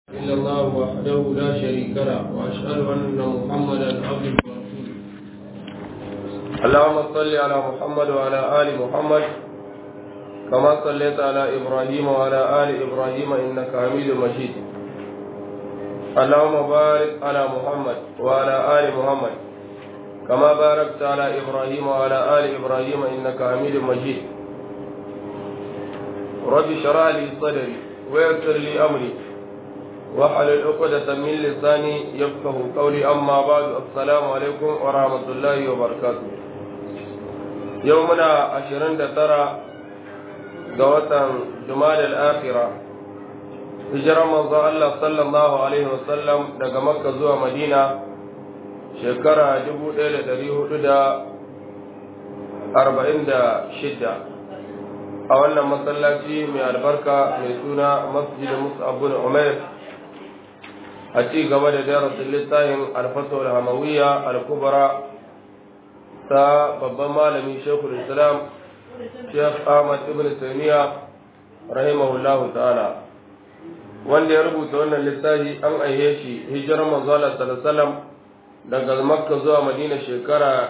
إلا الله وحده لا شريك له وأشهد أن محمدا عبده ورسوله اللهم صل على محمد وعلى آل محمد كما صليت على إبراهيم وعلى آل إبراهيم إنك حميد مجيد اللهم بارك على محمد وعلى آل محمد كما باركت على إبراهيم وعلى آل إبراهيم إنك حميد مجيد رب اشرح لي صدري ويسر لي أمري واحلل عقدة من لساني يفقه قولي أما بعد السلام عليكم ورحمة الله وبركاته يومنا عشرين ترى قوة جمال الآخرة هجرة منذ الله صلى الله عليه وسلم daga Makka zuwa Madina shekara dubu ɗaya da ɗari hudu da arba'in da shidda a wannan masallaci mai albarka mai suna masjid mus'ab bin umair a ci gaba da darasin littafin alfatul hamawiyya al-kubra ta babban malami shekul islam sheikh ahmad ibn taymiya rahimahullahu ta'ala wanda ya rubuta wannan littafi an aihe shi hijirar manzo Allah sallallahu alaihi wasallam daga makka zuwa madina shekara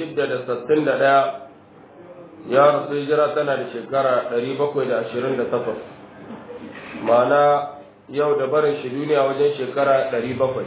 661 ya rasu hijira tana da shekara 728 ma'ana yau da barin shi duniya wajen shekara 700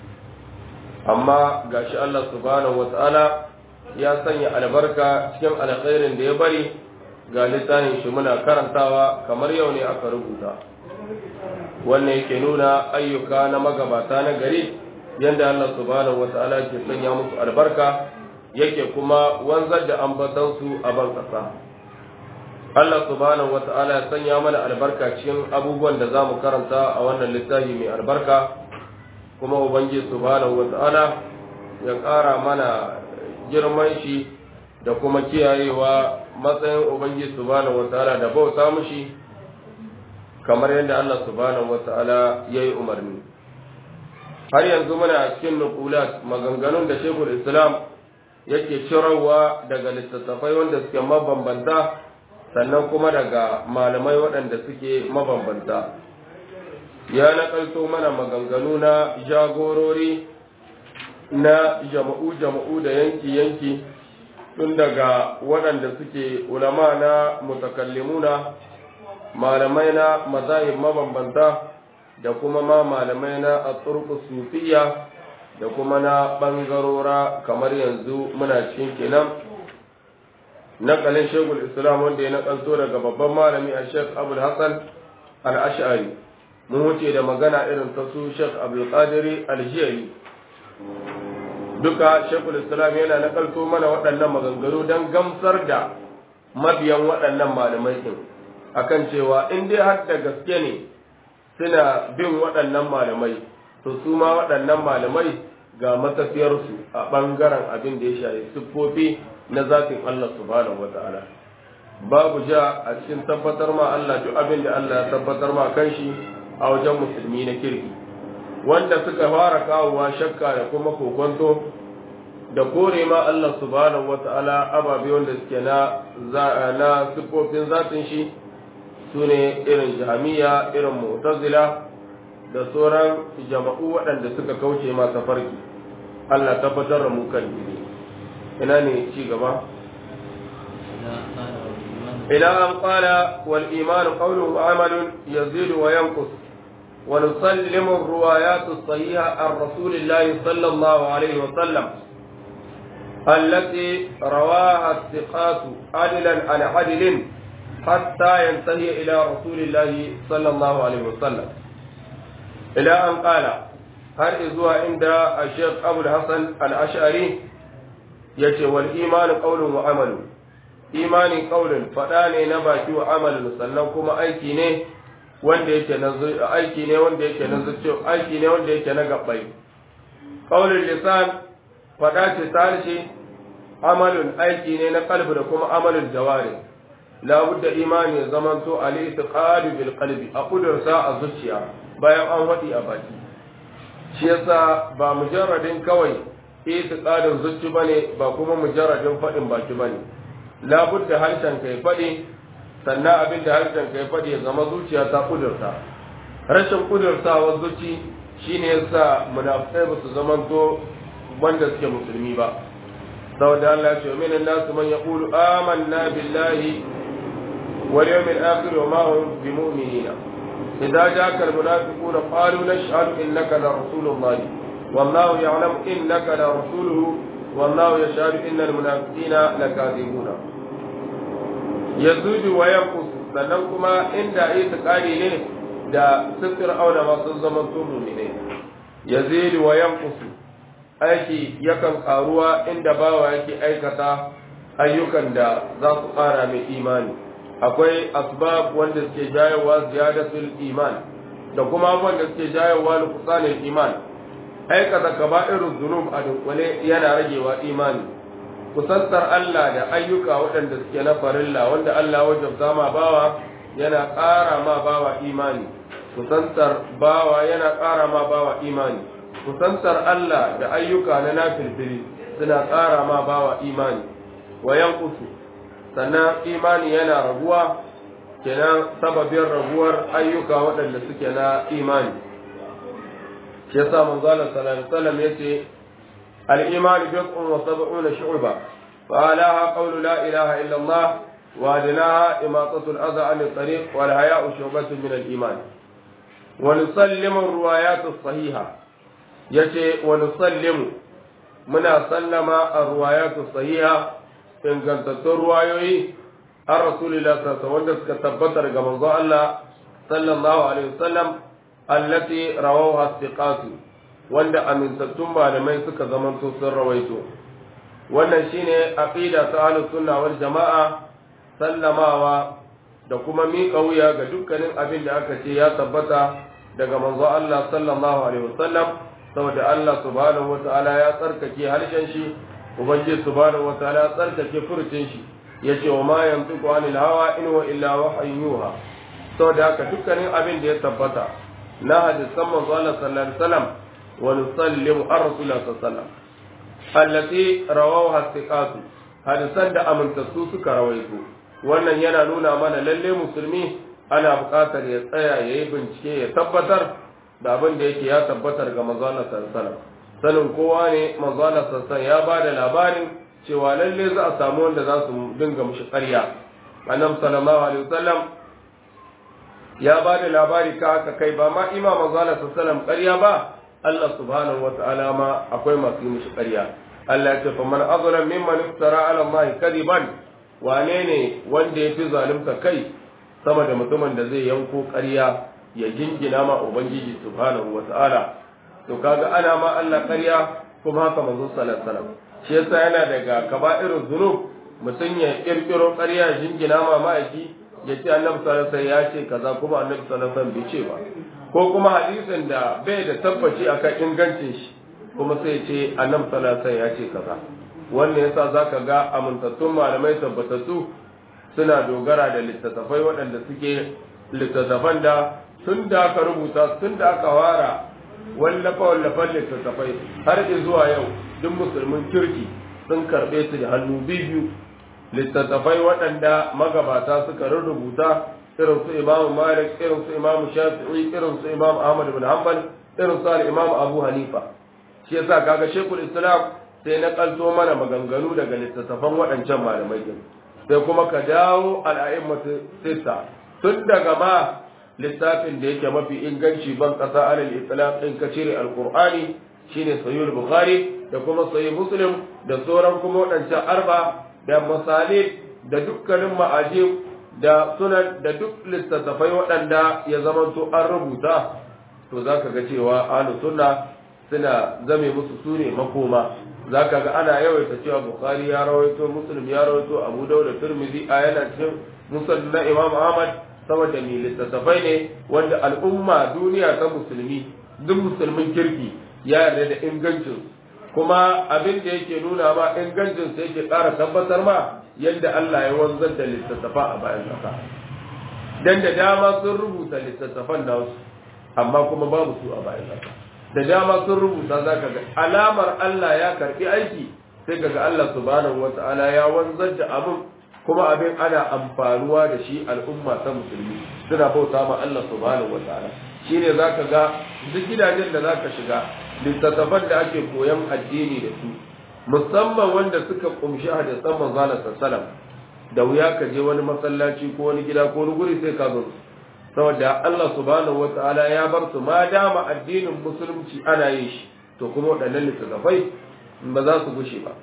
amma gashi Allah subhanahu wata'ala ya sanya albarka cikin alkhairin da ya bari ga littafin shi muna karantawa kamar yau ne aka rubuta wannan yake nuna ayyuka na magabata na gari yadda Allah subhanahu wata'ala ke sanya musu albarka yake kuma wanzar da ambatansu a ban ƙasa. Allah subhanahu wata'ala ya sanya mana albarka cikin abubuwan da za mu karanta a wannan littafi mai albarka kuma Ubangiji subhanahu wata'ala ya ƙara mana girman shi da kuma kiyayewa matsayin Ubangiji subhanahu wata'ala da bauta mushi kamar yadda Allah subhanahu wata'ala ya yi umarni. har yanzu muna cikin nukulat maganganun da shekul islam yake cirarwa daga littattafai wanda suke mabambanta sannan kuma daga malamai waɗanda suke mabambanta ya nakalto mana maganganu na jagorori na jama'u-jama'u da yanki-yanki tun daga waɗanda suke ulama na mutakallimuna malamai na mazahib mabambanta da kuma ma malamai na a sufiya da kuma na ɓangarora kamar yanzu muna cikin kenan nakalin shekul islam wanda ya nakalto daga babban malami a shek abul hassan al-ash'ari mun wuce da magana irin ta su shek abul qadiri al-jiyari duka shekul islam yana nakalto mana waɗannan maganganu don gamsar da mabiyan waɗannan malamai din akan cewa in dai har da gaske ne suna bin waɗannan malamai to su ma waɗannan malamai ga matafiyarsu a ɓangaren abin da ya shafi siffofi na zafin Allah subhanahu wa ta'ala babu ja a cikin tabbatar ma Allah duk abin da Allah ya tabbatar ma kanshi a wajen musulmi na kirki wanda suka fara kawowa shakka da kuma kokonto da kore ma Allah subhanahu wa ta'ala ababe wanda suke na na siffofin zatin shi su ne irin jami'a irin mu'tazila da sauran jama'u waɗanda suka kauce masa farki Allah tabbatar da mu kan ina ne ci gaba ila an qala wal iman qawlun wa amalun yazidu wa yanqus wa nusallimu ar-riwayat as-sahiha an rasulillahi sallallahu alayhi wa sallam التي رواها الثقات عدلا عن عدل حتى ينتهي إلى رسول الله صلى الله عليه وسلم إلى أن قال هل إذوا عند الشيخ أبو الحسن الأشعري يتي والإيمان قول وعمل إيمان قول فداني نباكي وعمل سنكما أيكي ne wanda yake na aiki ne wanda yake na zuciyo aiki ne wanda yake na gabbai qaulul lisan fada ce tarshe amalun aiki ne na kalbi da kuma amalul jawari labudda imani ya zamanto al-i'tiqadu bil qalbi a kudursa a zuciya bayan an wadi a baki shi yasa ba mujarradin kawai i'tiqadin zuci bane ba kuma mujarradin fadin baki bane labudda harshen kai fadi sannan abin da harshen kai fadi ya zama zuciya ta kudurta rashin kudurtawa zuci shine yasa munafikai ba su zamanto wanda suke musulmi ba saboda Allah ya ce min nasu man yaqulu amanna billahi wal yawmil akhir wa ma hum bimu'minina idza ja'aka al munafiquna qalu nashhadu innaka la rasulullah wallahu ya'lamu innaka la rasuluhu wallahu yashhadu innal munafiqina lakadibuna yazudu wa yanqus sannan kuma inda itiqadi ne da sifir auna masu zaman tumu ne yazidu wa yanqusu aiki yakan karuwa inda bawa yake aikata ayyukan da za su ƙara mai imani akwai asbab wanda suke jayowa ziyadatul iman da kuma wanda suke jayowa nuqsanul iman aikata kaba'irul dhunub a dunkule yana ragewa imani kusantar Allah da ayyuka waɗanda suke na farilla wanda Allah wajabta ma bawa yana ƙara ma bawa imani kusantar bawa yana ƙara ma bawa imani kusantar Allah da ayyuka na nafilfili suna ƙara ma bawa imani wa yankusu sannan imani yana raguwa kenan sababin raguwar ayyuka waɗanda suke na imani shi yasa manzo Allah sallallahu alaihi wasallam yace al-iman bid'un wa sab'una shu'ba fa alaha qawlu la ilaha illa Allah wa adnaha imatatu al-adha 'an at-tariq wal haya'u shu'batun min al-iman wa nusallimu ar-riwayat as-sahiha yace wa nusallimu muna sallama ar-riwayat as-sahiha ingantattun ruwayoyi an rasulillah sallallahu wanda suka tabbatar ga manzo Allah sallallahu alaihi wasallam allati rawaha thiqatu wanda amintattun malamai suka zamanto sun rawaito wannan shine aqida ta ahlus sunna wal jamaa sallamawa da kuma miƙa wuya ga dukkanin abin da aka ce ya tabbata daga manzo Allah sallallahu alaihi wasallam saboda Allah subhanahu wataala ya tsarkake harshen shi ubangiji subhanahu wataala ya tsarkake furcin shi yace wa ma yantiqu anil hawa in wa illa wahyun yuha saboda haka dukkanin abin da ya tabbata na hadisan manzo Allah sallallahu alaihi wasallam wa nusallimu ar rasulullah sallallahu alaihi wasallam allati rawaha thiqatu hadisan da amintattu suka rawaito wannan yana nuna mana lalle musulmi ana buƙatar ya tsaya ya yi bincike ya tabbatar da abin da yake ya tabbatar ga manzo Allah sallallahu alaihi wasallam sanin kowa ne manzo Allah sallallahu alaihi ya ba da labarin cewa lalle za a samu wanda za su dinga mushi ƙarya annabi sallallahu alaihi wasallam ya ba da labari ka haka kai ba ma imam manzo Allah sallallahu alaihi wasallam ƙarya ba Allah subhanahu wataala ma akwai masu yi mushi ƙarya Allah ya ce fa man azlam mimman iftara ala Allah kadiban wane ne wanda ya fi zalunta kai sama da mutumin da zai yanko ƙarya ya jingina ma ubangiji subhanahu wataala to kaga ana ma Allah ƙarya kuma haka manzo sallallahu alaihi wasallam shi yasa yana daga kaba'irul zunub mutum ya kirkiro ƙarya jingina ma ma'aiki ya ce annabi sallallahu alaihi ya ce kaza kuma annabi sallallahu alaihi bai ce ba ko kuma hadisin da bai da tabbaci akan ingancin shi kuma sai ya ce annabi sallallahu alaihi ya ce kaza wannan yasa zaka ga amintattun malamai tabbatattu suna dogara da littattafai waɗanda suke littattafan da tun da aka rubuta tun da aka wara wallafa wallafan littattafai har zuwa yau duk musulmin kirki sun karɓe su da hannu biyu littattafai waɗanda magabata suka rubuta irin su imamu malik irin su imamu shafi'i irin su imamu ahmad bin hanbal irin su al-imamu abu hanifa shi yasa kaga shekul islam sai na kalto mana maganganu daga littattafan waɗancan malamai din sai kuma ka dawo al'a'immatu sita tun daga ma littafin da yake mafi inganci ban kasa alal islam din ka cire alqur'ani shine sahih bukhari da kuma sahih muslim da sauran kuma waɗancan arba da masalih da dukkanin ma'ajib da sunan da duk littattafai waɗanda ya zamanto an rubuta to zaka ga cewa ahlu sunna suna zame musu sune makoma zaka ga ana yawaita cewa bukhari ya rawaito muslim ya rawaito abu dawud da tirmidhi a yana cikin musnad na imam ahmad saboda mai littattafai ne wanda al'umma duniya ta musulmi duk musulmin kirki ya yarda da ingancin kuma abin da yake nuna ma ingancin sai yake ƙara tabbatar ma yadda Allah ya wanzar da littattafa a bayan ƙasa dan da dama sun rubuta littattafan nasu amma kuma babu su a bayan ƙasa da dama sun rubuta zaka ga alamar Allah ya karbi aiki sai kaga Allah subhanahu wata'ala ya wanzar da abin kuma abin ana amfanuwa da shi al'umma ta musulmi suna bauta ma Allah subhanahu wa ta'ala shine zaka ga duk gidajen da zaka shiga littattafan da ake koyan addini da su musamman wanda suka kumshi hadisan manzo Allah sallallahu da wuya ka je wani masallaci ko wani gida ko wani guri sai ka zo saboda Allah subhanahu wataala ya bar su ma dama addinin musulunci ana yin shi to kuma waɗannan littattafai ba za su gushe ba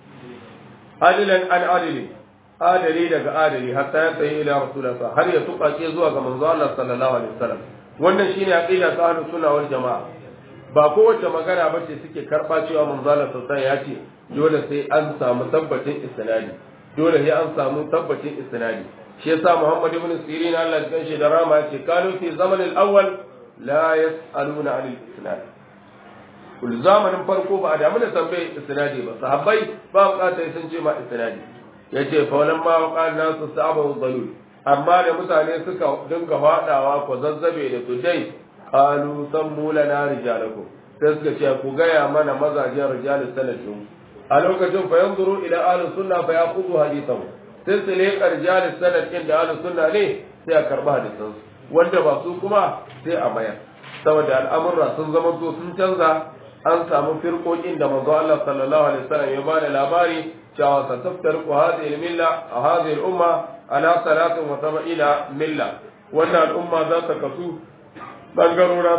adilan an adili adali daga adali hatta ya tsaye ila rasulullah har ya tuƙaƙe zuwa ga manzo Allah sallallahu alaihi wasallam wannan shine aqida ta ahlus sunna wal jamaa ba kowace magana ba ce suke karɓa cewa manzo Allah sallallahu ya ce dole sai an samu tabbacin isnadi dole sai an samu tabbacin isnadi shi yasa Muhammad ibn Sirin Allah ya kanshi da rama yace kanu fi zaman al-awwal la yas'aluna 'an al-isnad kul zamanin farko ba a damu da tambaye isnadi ba sahabbai ba bukatar sun ce ma isnadi yace fa walan ma waqa nasu sa'abu dalil amma da mutane suka dinga fadawa ko zazzabe da tudai qalu sammu lana rijalakum sai suka ce ku gaya mana mazajen rijalus sanadin a lokacin fa yanzuru ila ahlus sunna fa yaqulu hadithahu sai su leƙa rijalus sanad din da ahlus sunna ne sai a karba hadisan wanda ba su kuma sai a mayar saboda al'amurra sun zama to sun canza an samu firqokin da manzo Allah sallallahu alaihi wasallam ya bada labari cewa sataftarqu hadhihi al-milla hadhihi al-umma ala 73 milla wannan al'umma za ta kasu bangarora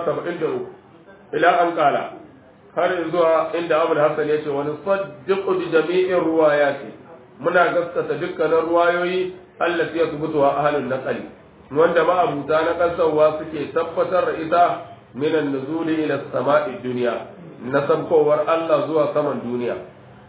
73 ila an kala har zuwa inda Abu Hassan ya ce wani saddiqu bi jami'in ruwayati muna gaskata dukkanin ruwayoyi allati yasbutu wa ahlun naqli wanda ma abuta na kasawa suke tabbatar da ita minan nuzuli ila sama'i dunya na sabkowar Allah zuwa saman duniya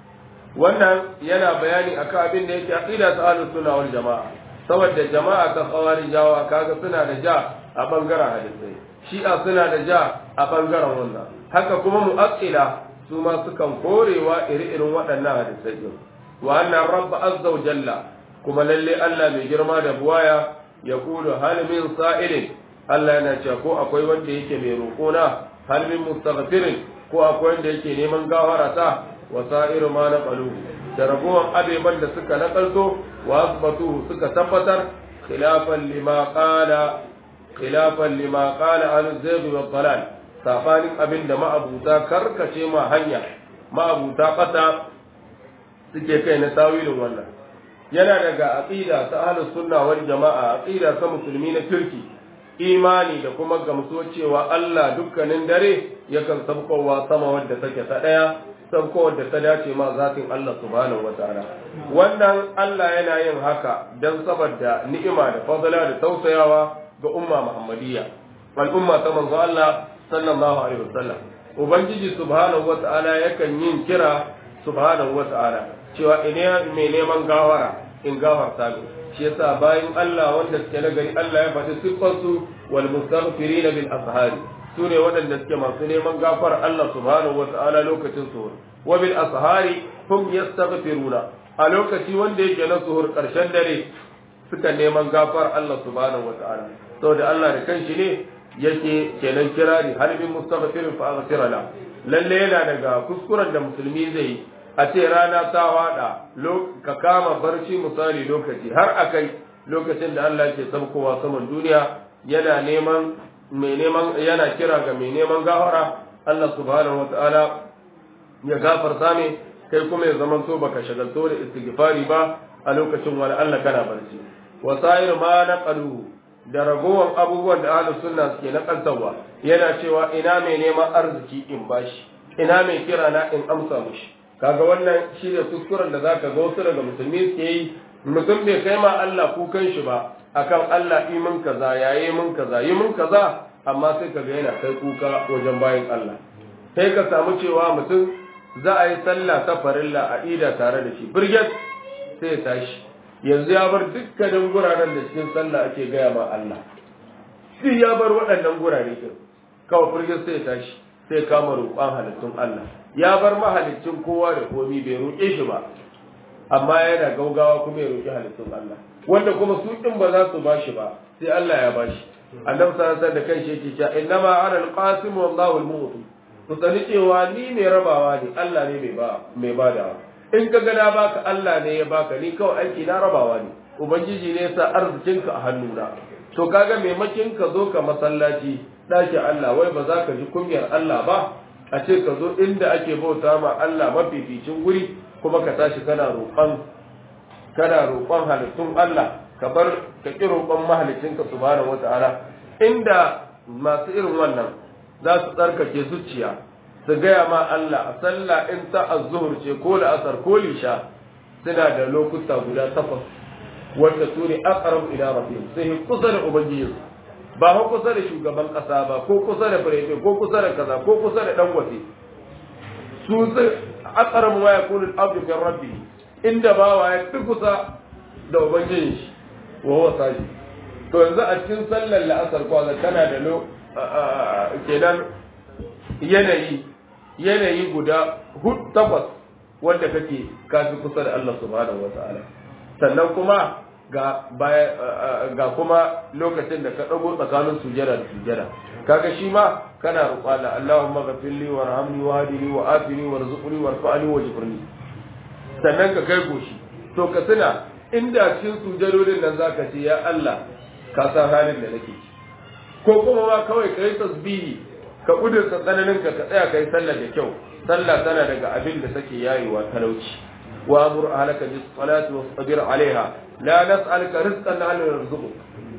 wannan yana bayani akan abin da yake aqida ta ahlus sunna wal jamaa saboda jama'a ta khawarijawa kaga suna da ja a bangaren hadisai shi'a suna da ja a bangaren wannan haka kuma mu'aqqila su ma sukan korewa iri-irin waɗannan hadisai din wa anna rabb azza wa jalla kuma lalle Allah mai girma da buwaya ya kulu hal min sa'ilin Allah yana cewa ko akwai wanda yake mai roƙona hal min mustaghfirin ko akwai wanda yake neman gawara ta wa sa'iru ma na qalu da ragowar abeban da suka nakalto wa asbatu suka tabbatar khilafan lima qala khilafan lima qala al zayg wa dalal sabanin abin da ma'abuta karkace ma hanya ma'abuta kasa suke kai na tawilin wannan yana daga aqida ta ahlus sunna wal jama'a aqida ta musulmi na kirki imani da kuma gamsuwa cewa Allah dukkanin dare yakan sabkowa sama wadda take ta daya sabkowar da ta dace ma zatin Allah subhanahu wataala wannan Allah yana yin haka dan saboda ni'ima da fadala da tausayawa ga umma muhammadiyya wal umma ta manzo Allah sallallahu alaihi wasallam ubangiji subhanahu wataala yakan yin kira subhanahu wataala cewa ina mai neman gawara in gafarta min shi yasa bayan Allah wanda suke na gari Allah ya faɗi siffarsu wal mustaghfirin bil ashari su ne waɗanda suke masu neman gafar Allah subhanahu wata'ala lokacin suhur wa bil ashari hum yastaghfiruna a lokaci wanda yake na suhur ƙarshen dare suka neman gafar Allah subhanahu wata'ala saboda Allah da kanshi ne yake kenan kirari hal bin mustaghfirin fa aghfira la lalle yana daga kuskuren da musulmi zai yi a ce rana ta wada ka kama barci misali lokaci har akai lokacin da Allah ke sabkowa saman duniya yana neman mai neman yana kira ga mai neman gafara Allah subhanahu wataala ya gafarta ne kai kuma ya zaman to baka shagalto da istighfari ba a lokacin wani Allah kana barci wasair ma naqalu da ragowar abubuwan da ahlus sunna suke nakaltawa yana cewa ina mai neman arziki in bashi ina mai kira na in amsa mushi kaga wannan shi ne kuskuren da zaka ga wasu daga musulmi suke yi mutum bai kai ma Allah kukan shi ba akan Allah yi mun kaza yayi mun kaza yi mun kaza amma sai kaga yana kai kuka wajen bayin Allah sai ka samu cewa mutum za a yi sallah ta farilla a ida tare da shi birget sai ya tashi yanzu ya bar dukkanin guraren da cikin sallah ake gaya ma Allah sai ya bar waɗannan gurare din kawai birget sai ya tashi sai kama roƙon halittun Allah ya bar mahalicin kowa da komi bai roƙe shi ba amma yana gaugawa kuma ya roƙi halittun Allah wanda kuma su din ba za su bashi ba sai Allah ya bashi annabi sallallahu alaihi da kanshi yake cewa innama ana alqasim wallahu almu'ti ku sani cewa ni mai rabawa ne Allah ne mai ba mai badawa in ka ga na baka Allah ne ya baka ni kawai aiki na rabawa ne ubangiji ne ya sa arzikinka a hannuna to kaga maimakin ka zo ka masallaci ɗakin Allah wai ba za ka ji kunyar Allah ba a ce ka zo inda ake bauta ma Allah mafificin guri kuma ka tashi kana roƙon kana roƙon halittun Allah ka bar ka ƙi roƙon mahalicinka subhanahu wata'ala inda masu irin wannan za su tsarkake zuciya su gaya ma Allah a sallah in ta azzuhur ce ko la'asar ko lisha suna da lokuta guda takwas wanda su ne aqrab ila rabbihim sai kusa da ubangiji ba ko kusa da shugaban kasa ba ko kusa da firayfe ko kusa da kaza ko kusa da dangote su sai aqrab ma yakunu al-abdu fi rabbi inda bawa ya fi kusa da ubangiji shi wa huwa saji to yanzu a cikin sallar la'asar kwaza kana da lo kenan yanayi yanayi guda hud takwas wanda kake kafi kusa da Allah subhanahu wa ta'ala sannan kuma ga baya ga kuma lokacin da ka dago tsakanin sujada da sujada kaga shi ma kana roƙa da Allahumma ghafirli warhamni wahdini wa afini warzuqni warfa'ni wajburni sannan ka kai goshi to ka tuna inda cikin sujadodin nan zaka ce ya Allah ka san halin da nake ciki ko kuma ma kawai kai tasbihi ka kudurta tsananin ka tsaya kai sallah da kyau sallah tana daga abin da take yayewa talauci wa amur ahlaka bis salati wasbir alaiha la nas'aluka rizqan nahnu narzuquk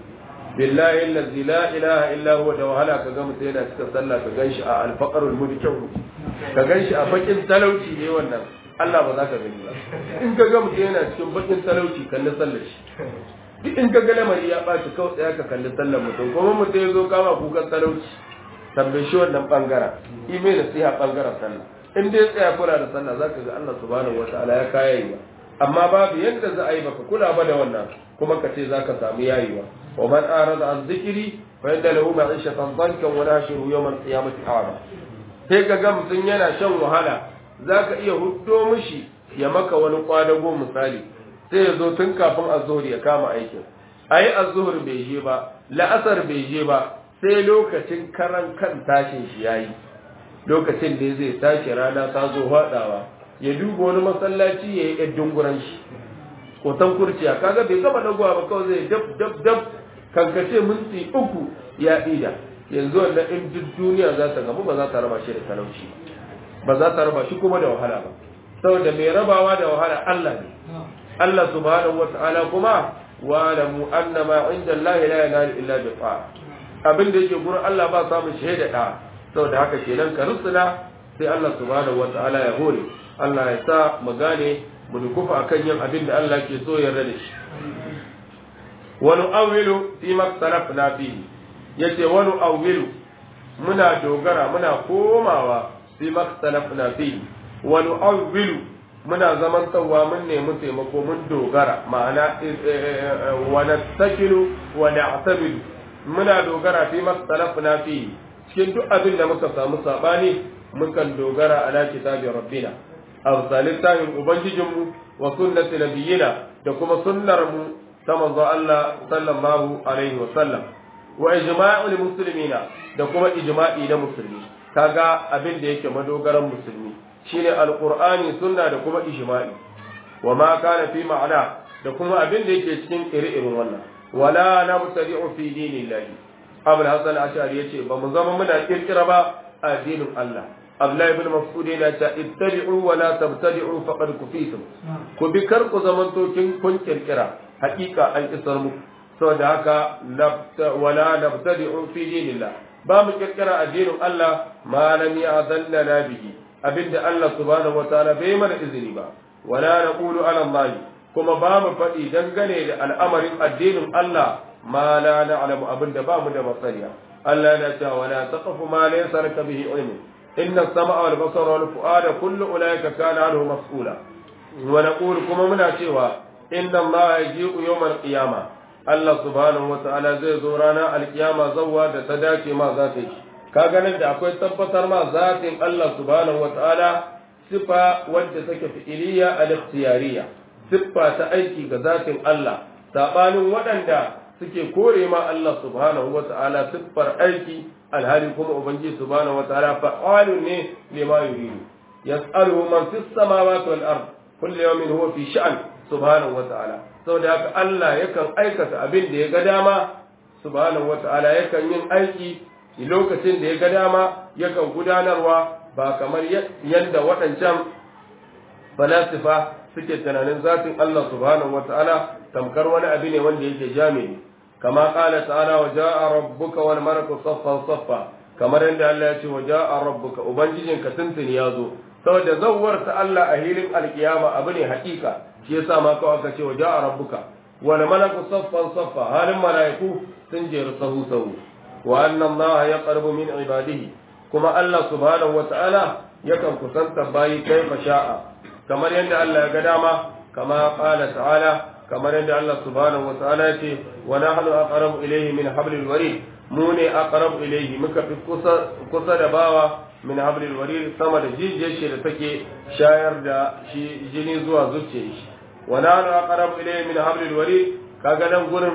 billahi allazi la ilaha illa huwa da wahala ka ga mutum yana cikin sallah ka ganshi a alfaqarul mudkau ka ganshi a bakin talauci ne wannan Allah ba za ka gani ba in ka ga mutum yana cikin bakin talauci kalli sallar shi duk in ka ga lamari ya ɓaci kawai tsaya ka kalli sallar mutum kuma mutum ya zo kama kukan talauci tambaye shi wannan bangaren ime da sai a bangaren sallah in dai tsaya kula da sallah za ka ga Allah subhanahu wataala ya kayayewa amma babu yadda za a yi baka kula ba da wannan kuma ka ce za ka samu yayewa wa man arada an zikiri fa yadda lahu ma'ishatan dankan wa nashiru yawmal qiyamati a'ma sai ka ga mutum yana shan wahala za ka iya huddo mishi ya maka wani kwadago misali sai ya zo tun kafin azuhur ya kama aikin ayi azuhur bai je ba la'asar bai je ba sai lokacin karan kan tashin shi yayi lokacin da zai tashi rana ta zo haɗawa ya duba wani masallaci ya yi ɗan dunguran shi kotan kurciya kaga bai gama dagowa ba kawai zai dab dab dab kankace minti uku ya ɗida yanzu wannan in duk duniya za ta gamu ba za ta raba shi da talauci ba za ta raba shi kuma da wahala ba saboda mai rabawa da wahala Allah ne Allah subhanahu wata'ala kuma wa lamu annama inda Allah la yanalu illa bi ta'a abin da yake gurin Allah ba samun shaida da saboda haka kenan ka rusuna sai Allah subhanahu wata'ala ya hore Allah ya sa mu gane mu dukufa akan yin abin da Allah ke so yarda da shi wa nu'awwilu fi ma salafna fihi yace wa nu'awwilu muna dogara muna komawa fi ma salafna fihi wa nu'awwilu muna zaman tsawa mun nemi taimako mun dogara ma'ana wa nastakilu wa na'tabidu muna dogara fi mastalafna fi cikin duk abin da muka samu sabani mukan dogara ala kitabi rabbina aw salisahin ubangijinmu wa sunnati nabiyina da kuma sunnar mu ta manzo Allah sallallahu alaihi wa sallam wa ijma'ul muslimina da kuma ijma'i na musulmi kaga abin da yake madogaran musulmi shine alqur'ani sunna da kuma ijma'i wa ma kana fi ma'ana da kuma abin da yake cikin iri-irin wannan wala nabtadi'u fi dinillahi abul hasan ashari yace ba mu zama muna kirkira ba a dinin Allah Abdullahi ibn Mas'ud yana ta ittabi'u wa la tabtadi'u faqad kufitum ku bi kar ku zaman to kin kun kirkira hakika an isar mu saboda haka wala nabtadi'u fi dinillah ba mu kirkira addinin Allah ma lam ya'zallana bihi abinda Allah subhanahu wataala bai mana izini ba wala naqulu ala Allah kuma ba mu faɗi dangane da al'amarin addinin Allah ma la na'lamu abinda ba mu da masaniya Allah na cewa wala taqfu ma laysa laka bihi ilmu inna as-sama'a wal basara wal fu'ada kullu ulaika kana anhu mas'ula wa naqulu kuma muna cewa inna Allah yaji'u yawmal qiyamah Allah subhanahu wata'ala zai zo rana alkiyama zawwa da ta dace ma za ta yi ka ganin da akwai tabbatar ma zatin Allah subhanahu wata'ala sifa wadda take fi'iliya al-ikhtiyariya siffa ta aiki ga zatin Allah sabanin waɗanda suke kore ma Allah subhanahu wata'ala siffar aiki alhali kuma ubangiji subhanahu wata'ala fa'alun ne lima yuridu yas'aluhu man fis samawati wal ard kullu yawmin huwa fi sha'n subhanahu wata'ala saboda haka Allah yakan aikata abin da ya ga dama subhanahu wata'ala yakan yin aiki lokacin da ya ga dama yakan gudanarwa ba kamar yadda waɗancan falasifa suke tunanin zatin Allah subhanahu wata'ala tamkar wani abu ne wanda yake jami'i kama qala ta'ala wa ja'a rabbuka wal malaku saffan saffa kamar yadda Allah ya ce wa ja'a rabbuka ubangijinka tuntuni ya zo saboda zawwar ta Allah a hilin alkiyama abu ne hakika shi yasa ma kawai aka ce wa ja'a rabbuka wal malaku saffan saffa halin malaiku sun jeru sahu sahu wa anna Allah yaqrabu min ibadihi kuma Allah subhanahu wata'ala yakan kusanta bayi kaifa sha'a kamar yadda Allah ya ga dama kama qala ta'ala kamar yadda Allah subhanahu wa ta'ala ya ce wa nahnu aqrabu ilayhi min hablil warid mu ne aqrabu ilayhi muka fi kusa kusa da bawa min hablil warid sama da jijiyar shi da take shayar da shi jini zuwa zuciyar shi wa nahnu aqrabu ilayhi min hablil warid kaga nan gurin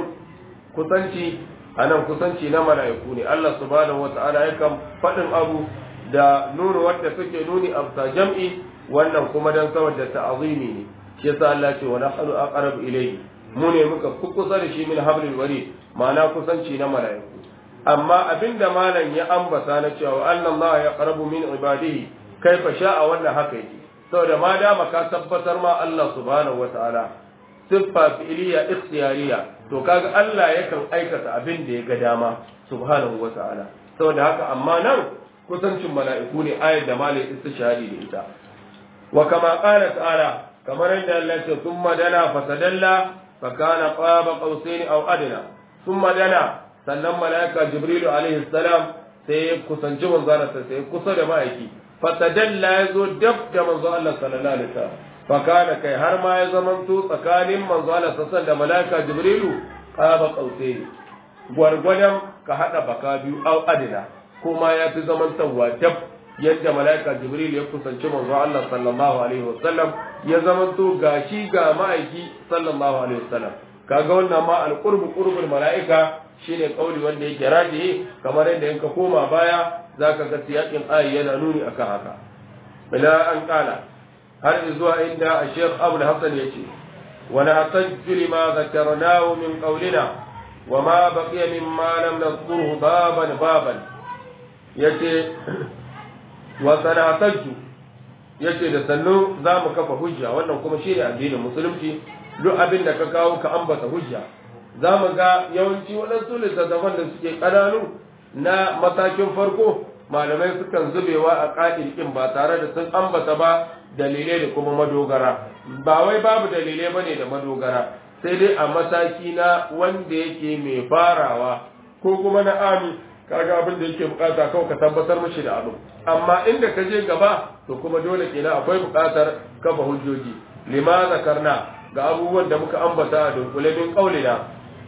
kusanci anan kusanci na mala'iku ne Allah subhanahu wa ta'ala yakan faɗin abu da nuna wanda suke nuni a jam'i wannan kuma dan saboda ta'azimi ne shi yasa Allah ce wa nahnu aqrabu ilayhi mu ne muka kusa da shi min hablil warid ma'ana kusanci na mala'iku amma abinda malam ya ambata na cewa anna Allah ya qarabu min ibadihi kaifa sha'a wannan haka yake saboda ma dama ka tabbatar ma Allah subhanahu wataala siffa fi'liya ikhtiyariya to kaga Allah yakan aikata abin da ya ga dama subhanahu wataala saboda haka amma nan kusancin mala'iku ne ayar da malam istishari da ita wa kama qala ta'ala kamar yadda Allah ce thumma dana fatadalla fa kana qaba qausain aw adna thumma dana sannan malaika jibrilu alaihi salam sai ya kusanci manzo Allah sai kusa da ma'aiki fatadalla yazo dab da manzo Allah sallallahu alaihi wasallam fa kana kai har ma ya zamanto tsakanin manzo Allah sallallahu da malaika jibrilu qaba qausain gwargwadon ka hada baka biyu aw adna kuma ya fi zamantawa dab yadda mala'ika jibril ya kusanci manzo Allah sallallahu alaihi wasallam ya zamanto gashi ga ma'aiki sallallahu alaihi wasallam kaga wannan ma alqurbu qurbul mala'ika shine kauli wanda yake rajihi kamar yadda in ka koma baya zaka ga siyakin ayi yana nuni akan haka bila an kala har zuwa inda Sheikh Abu Hassan yace wa la tajju lima zakarnahu min qawlina wa ma baqiya mimma lam nadhkuruhu baban baban yace wa sanatajju yace da sannu za mu kafa hujja wannan kuma shi ne addinin musulunci duk abin da ka kawo ka ambata hujja za mu ga yawanci waɗansu littattafan da suke ƙananu na matakin farko malamai sukan zubewa a ƙa'il ƙin ba tare da sun ambata ba dalilai da kuma madogara ba wai babu dalilai ba ne da madogara sai dai a mataki na wanda yake mai farawa ko kuma na ami kaga abin da yake bukata kawai ka tabbatar mishi da abu amma inda ka je gaba to kuma dole kenan akwai bukatar kafa hujjoji lima zakarna ga abubuwan da muka ambata a dunkule min qaulina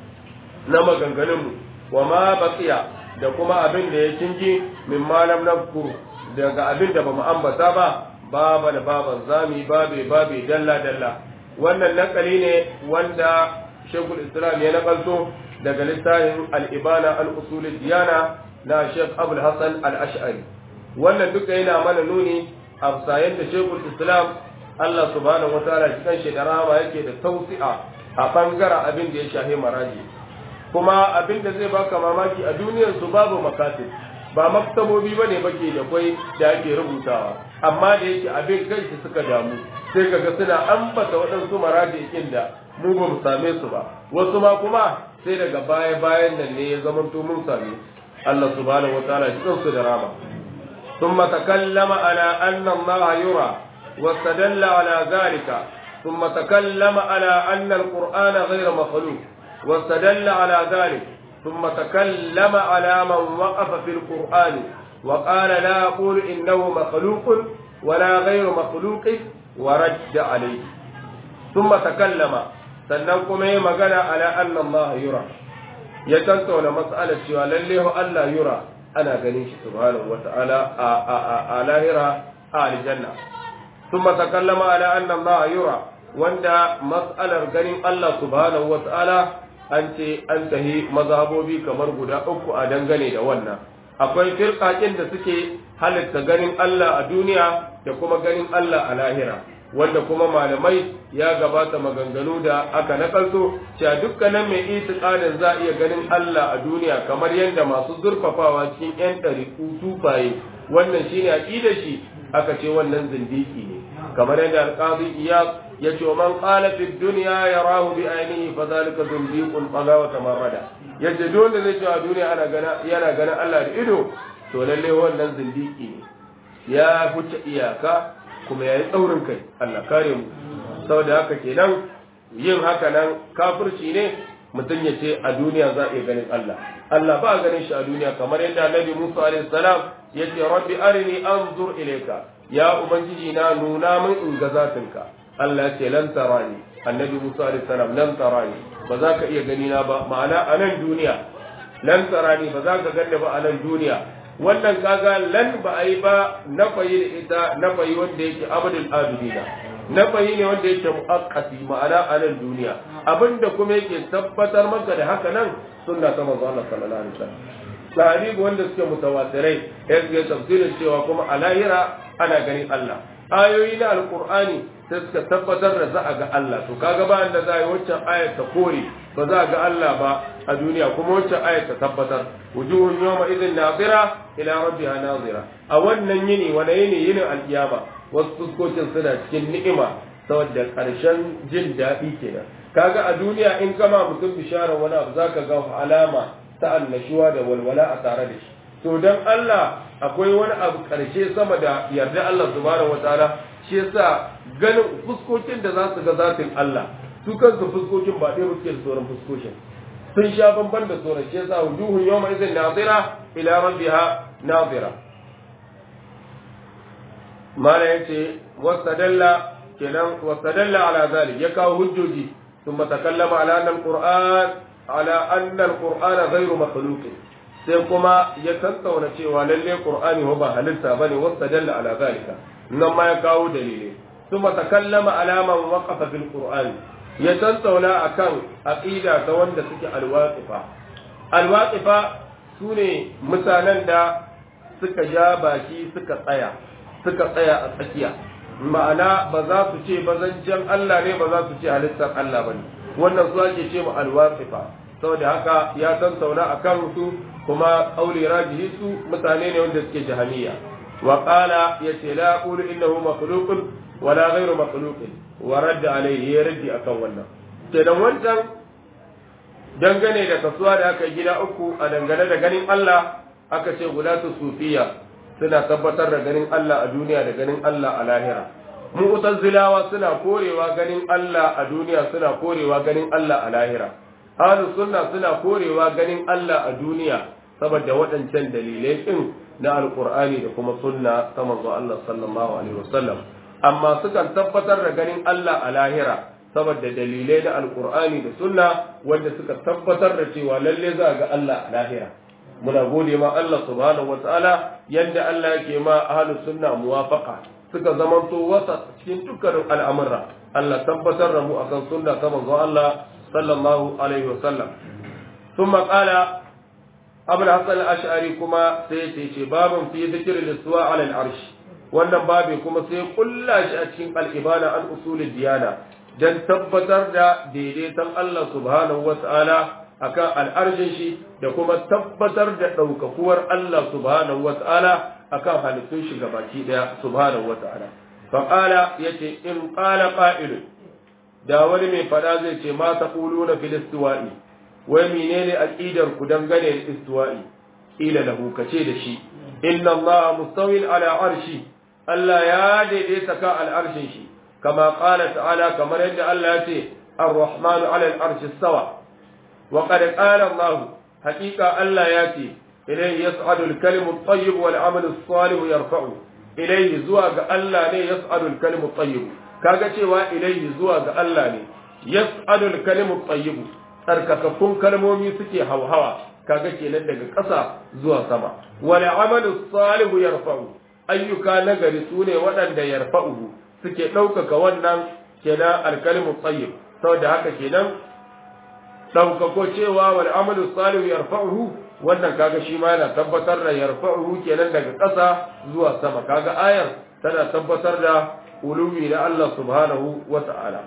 na maganganun mu wa ma baqiya da kuma abin da ya kingi min malam nafkuru daga abin da bamu ambata ba baba da baban zami babe babe dalla dalla wannan nakali ne wanda shekul islam ya nakalto daga littafin al'ibana al'usulul diyana na Sheikh Abul Hassan al'ash'ari. Wannan duka yana mana nuni a sayan da Shekul Islam Allah subhanahu wa ta'ala cikin shekarawa yake da tausi'a a ɓangaren abin da ya shahe maraji. Kuma abin da zai baka mamaki a duniyar su babu makatib ba maktabobi ba ne bake da kwai da ake rubutawa amma da yake abin kanshi suka damu sai kaga suna ambata waɗansu maraji da mu ba mu same su ba wasu ma kuma sai daga baya bayan nan ne ya zama to mun same Allah subhanahu wataala ya su da rama thumma takallama ala anna Allah yura واستدل على ذلك ثم تكلم على أن القرآن غير مخلوق واستدل على ذلك ثم تكلم على من وقف في القرآن وقال لا أقول إنه مخلوق ولا غير مخلوق ورد عليه ثم تكلم sannan kuma yi magana ala anna Allah yura ya tantauna mas'alar cewa lalle Allah yura ana ganin shi subhanahu wata'ala a a a lahira a aljanna thumma takallama ala anna Allah yura wanda mas'alar ganin Allah subhanahu wata'ala an ce an tahi mazhabobi kamar guda uku a dangane da wannan akwai firqakin da suke halitta ganin Allah a duniya da kuma ganin Allah a lahira wanda kuma malamai ya gabata maganganu da aka nakalto cewa dukkanin mai itiqadin za iya ganin Allah a duniya kamar yadda masu zurfafawa cikin yan ɗariƙu sufaye wannan shine aqidar shi aka ce wannan zindiki ne kamar yadda alqazi iyas ya ce man qala fi dunya yarahu bi ainihi fa zalika zindiqun qaga wa tamarrada yace dole zai ce a duniya ana gana yana ganin Allah da ido to lalle wannan zindiki ne ya huce iyaka kuma yayi tsaurin kai Allah kare mu saboda haka kenan yin haka nan kafirci ne mutum ya ce a duniya za a iya ganin Allah Allah ba ganin shi a duniya kamar yadda Annabi Musa alaihi salam ya ce rabbi arini anzur ilayka ya ubangiji na nuna min in ga zatinka Allah ce lan tarani Annabi Musa alaihi salam lan tarani ba za ka iya gani na ba ma'ana a nan duniya lan tarani ba za ka ganni ba a nan duniya wannan kaga lan ba a yi ba na fayi da ita na fayi wanda yake abdul abidina na fayi ne wanda yake muakkati ma'ana a nan duniya abinda kuma yake tabbatar maka da haka nan sunna ta manzo Allah sallallahu alaihi wasallam sahabi wanda suke mutawatirai ya ga tafsirin cewa kuma a lahira ana ganin Allah ayoyi na alqur'ani sai suka tabbatar da za a ga Allah to kaga ba da za a yi waccan ayat ta kore ba za a ga Allah ba a duniya kuma waccan ayat ta tabbatar wujuhun yawma idhin nazira ila rabbiha nazira a wannan yini wani yini yinin alkiyama wasu fuskokin suna cikin ni'ima saboda karshen jin daɗi kenan kaga a duniya in kama mutum bisharar wani abu zaka ga alama ta annashuwa da walwala a tare da shi to dan Allah akwai wani abu karshe sama da yarda Allah subhanahu wataala shi yasa ganin fuskokin da za su ga zatin Allah su kansu fuskokin ba ɗaya suke da sauran fuskokin sun sha bamban da sauran shi yasa wujuhun yawma idhin nazira ila rabbiha nazira mala yace wastadalla kenan wastadalla ala zalik ya kawo hujjoji ثم تكلم على أن القرآن على أن القرآن غير مخلوق sai kuma ya tattauna cewa lalle qur'ani ho ba halitta bane wasta dalla ala zalika nan ma ya kawo dalilai kuma takallama ala man waqafa fil qur'ani ya tattauna akan aqida ta wanda suke alwaqifa alwaqifa sune mutanen da suka ja baki suka tsaya suka tsaya a tsakiya ma'ana ba za su ce bazancen Allah ne ba za su ce halittar Allah ba ne wannan su ake ce mu alwasifa saboda haka ya tantauna a kan su kuma ƙauli rajihi su mutane ne wanda suke jahaniya wa qala yace la aqulu innahu makhluqun wa la ghayru makhluqin wa radda alayhi ya raddi akan wannan kenan wancan dangane da kasuwa da aka gida uku a dangane da ganin Allah aka ce gulatu sufiya suna tabbatar da ganin Allah a duniya da ganin Allah a lahira mu'tazilawa suna korewa ganin Allah a duniya suna korewa ganin Allah a lahira ahlus sunna suna korewa ganin Allah a duniya saboda waɗancan dalilai din na alqur'ani da kuma sunna ta manzo Allah sallallahu alaihi wasallam amma sukan tabbatar da ganin Allah a lahira saboda dalilai na alqur'ani da sunna wanda suka tabbatar da cewa lalle za ga Allah a lahira muna gode ma Allah subhanahu wataala yadda Allah yake ma ahlus sunna muwafaqa suka zamanto wasa cikin dukkanin al'amura Allah tabbatar da mu akan sunna ta manzo Allah sallallahu alaihi wasallam thumma qala abul hasan al-ash'ari kuma sai ya ce babun fi dhikri al-istiwa ala al-arsh wannan babi kuma sai kulla shi a cikin al-ibana an usulid diyana dan tabbatar da daidaiton Allah subhanahu wataala akan al'arshin shi da kuma tabbatar da ɗaukakuwar Allah subhanahu wa ta'ala akan halittun shi gabaki ɗaya subhanahu wa ta'ala. Faƙala ya ce, in ƙala ƙa'ilu, da wani mai faɗa zai ce, ma ta ƙulu na filistuwa'i, wai menene aƙidar ku dangane da istuwa'i, ƙila da hukace da shi, inna Allah mustawin ala arshi, Allah ya daidaita ka al'arshin shi, kama ƙala ta'ala kamar yadda Allah ya ce, Ar-Rahmanu ala al'arshi sawa, وقد قال الله حقيقة ألا ياتي إليه يصعد الكلم الطيب والعمل الصالح يرفعه إليه زواج ألا ني يصعد الكلم الطيب كاغا cewa إليه زواج ألا ني يصعد الكلم الطيب tsarkakakkun kalmomi suke hauhawa kaga kenan daga ƙasa zuwa sama wal amalu salihu yarfa'u ayyuka nagari sune waɗanda yarfa'u suke ɗaukaka wannan kenan alkalimu tayyib saboda haka kenan ɗaukako cewa wal amalu salihu yarfa'uhu wannan kaga shi ma yana tabbatar da yarfa'uhu kenan daga ƙasa zuwa sama kaga ayar tana tabbatar da uluwi na Allah subhanahu wa ta'ala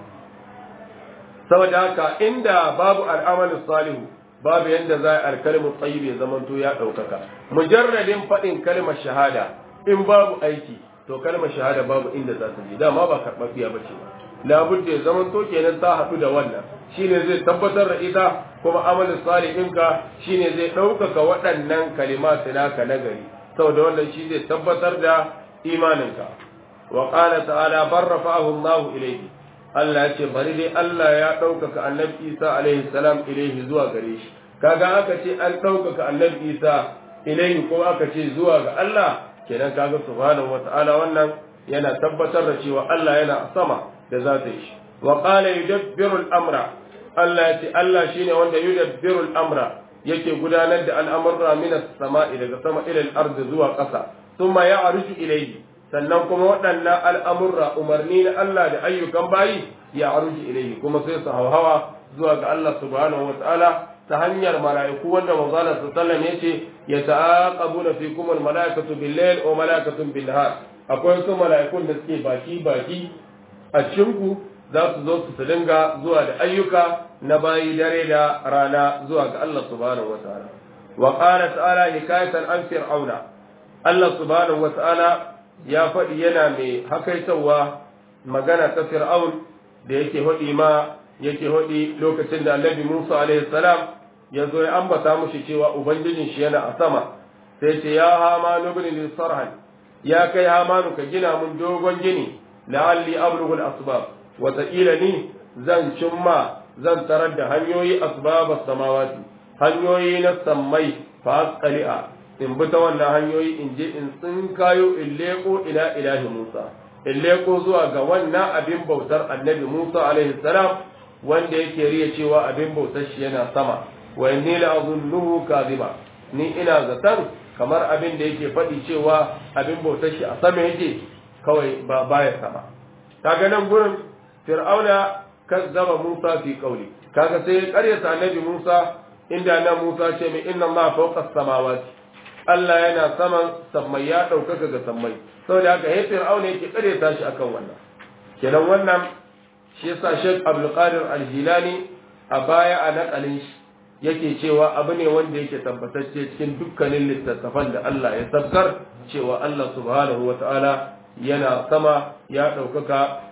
saboda haka inda babu al'amalin salihu babu yanda za a alkalimu tsayi ya zamanto ya ɗaukaka mujarradin faɗin kalmar shahada in babu aiki to kalmar shahada babu inda za ta je dama ba karɓaɓɓiya ba ce labudda ya zamanto kenan ta haɗu da wannan shine zai tabbatar da ita kuma amalin salihinka shine zai ɗaukaka waɗannan kalimatu naka nagari saboda wannan shi zai tabbatar da imaninka wa qala ta'ala barrafa'ahu Allahu ilayhi Allah ya ce bari dai Allah ya ɗaukaka annabi Isa alaihi salam ilaihi zuwa gare shi kaga aka ce an ɗaukaka annabi Isa ilaihi ko aka ce zuwa ga Allah kenan kaga subhanahu wata'ala wannan yana tabbatar da cewa Allah yana sama da za ta yi shi wa qala yudabbiru al-amra Allah ya ce Allah shine wanda yudabbiru al-amra yake gudanar da al'amurra min as-sama'i daga sama ila al-ardi zuwa ƙasa thumma ya'ruju ilayhi sannan kuma waɗannan al'amurra umarni na Allah da ayyukan bayi ya aruji ilaihi kuma sai su hauhawa zuwa ga Allah subhanahu wa ta'ala ta hanyar mala'iku wanda manzala su sallam ya ce ya ta'aqabu na fi kuma mala'ikatu bil layl wa mala'ikatun bil nahar akwai su mala'ikun da suke baki baki a cikinku za su zo su dinga zuwa da ayyuka na bayi dare da rana zuwa ga Allah subhanahu wa ta'ala wa qala ta'ala hikayatan an fir'auna Allah subhanahu wa ta'ala ya faɗi yana mai hakaitawa magana ta fir'aun da yake haɗi ma yake haɗi lokacin da annabi Musa alaihi salam ya zo ya ambata mushi cewa ubangijin shi yana a sama sai ce ya hama nubni li sarhan ya kai hamanu ka gina mun dogon gini la'alli ablughu al-asbab wa ni zan cimma zan tarar da hanyoyi asbab samawati hanyoyi na sammai fa asqali'a in bi ta wannan hanyoyi in je in tsinkayo in leko ila ilahi Musa in leko zuwa ga wannan abin bautar annabi Musa alaihi salam wanda yake riya cewa abin bautar shi yana sama wa inni la azunnuhu kadhiba ni ina zaton kamar abin da yake faɗi cewa abin bautar shi a sama yake kawai ba baya sama kaga nan gurin fir'auna kazzaba Musa fi qawli kaga sai ya karyata annabi Musa inda na Musa ce mai inna Allah fawqa samawati Allah yana saman sammai ya ɗaukaka ga sammai saboda haka ya fir'auna yake kare ta shi akan wannan kenan wannan shi yasa Sheikh Abdul Qadir Al-Jilani a baya a nakalin shi yake cewa abu ne wanda yake tabbatacce cikin dukkanin littattafan da Allah ya sabkar cewa Allah subhanahu wata'ala yana sama ya ɗaukaka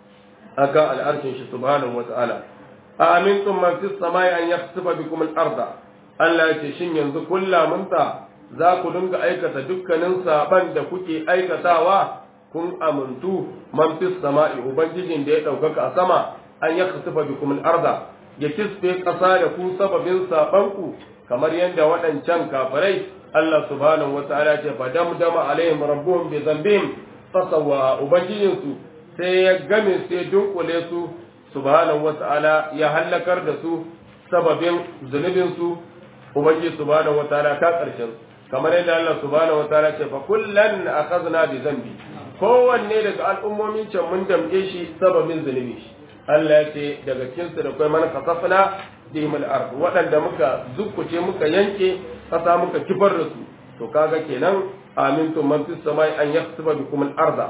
akan al'arshin shi subhanahu wata'ala a amintum man fis samai an yakhsifa bikum al-arda Allah ya ce shin yanzu kullamunta za ku dinga aikata dukkanin saban da kuke aikatawa kun amintu man fis sama'i ubangijin da ya ɗaukaka a sama an ya kasufa bikum al-arda ya kisfe ƙasa da ku sababin saban ku kamar yadda waɗancan kafirai Allah subhanahu wa ta'ala ce fa damdama alaihim rabbuhum bi dhanbihim fasawwa ubangijin su sai ya game sai dunkule su subhanahu wa ta'ala ya hallakar da su sababin zunubin su ubangiji subhanahu wa ta'ala ka karshen su kamar yadda Allah subhanahu wataala ce fa kullan akhadna bi dhanbi kowanne daga al'ummomin can mun damke shi sababin zunubi shi Allah ya ce daga cikin su da kai man kasafna bihim al-ard waɗanda muka zukkuce muka yanke kasa muka kifar da su to kaga kenan amintum man fis samai an yaksuba bikum al-arda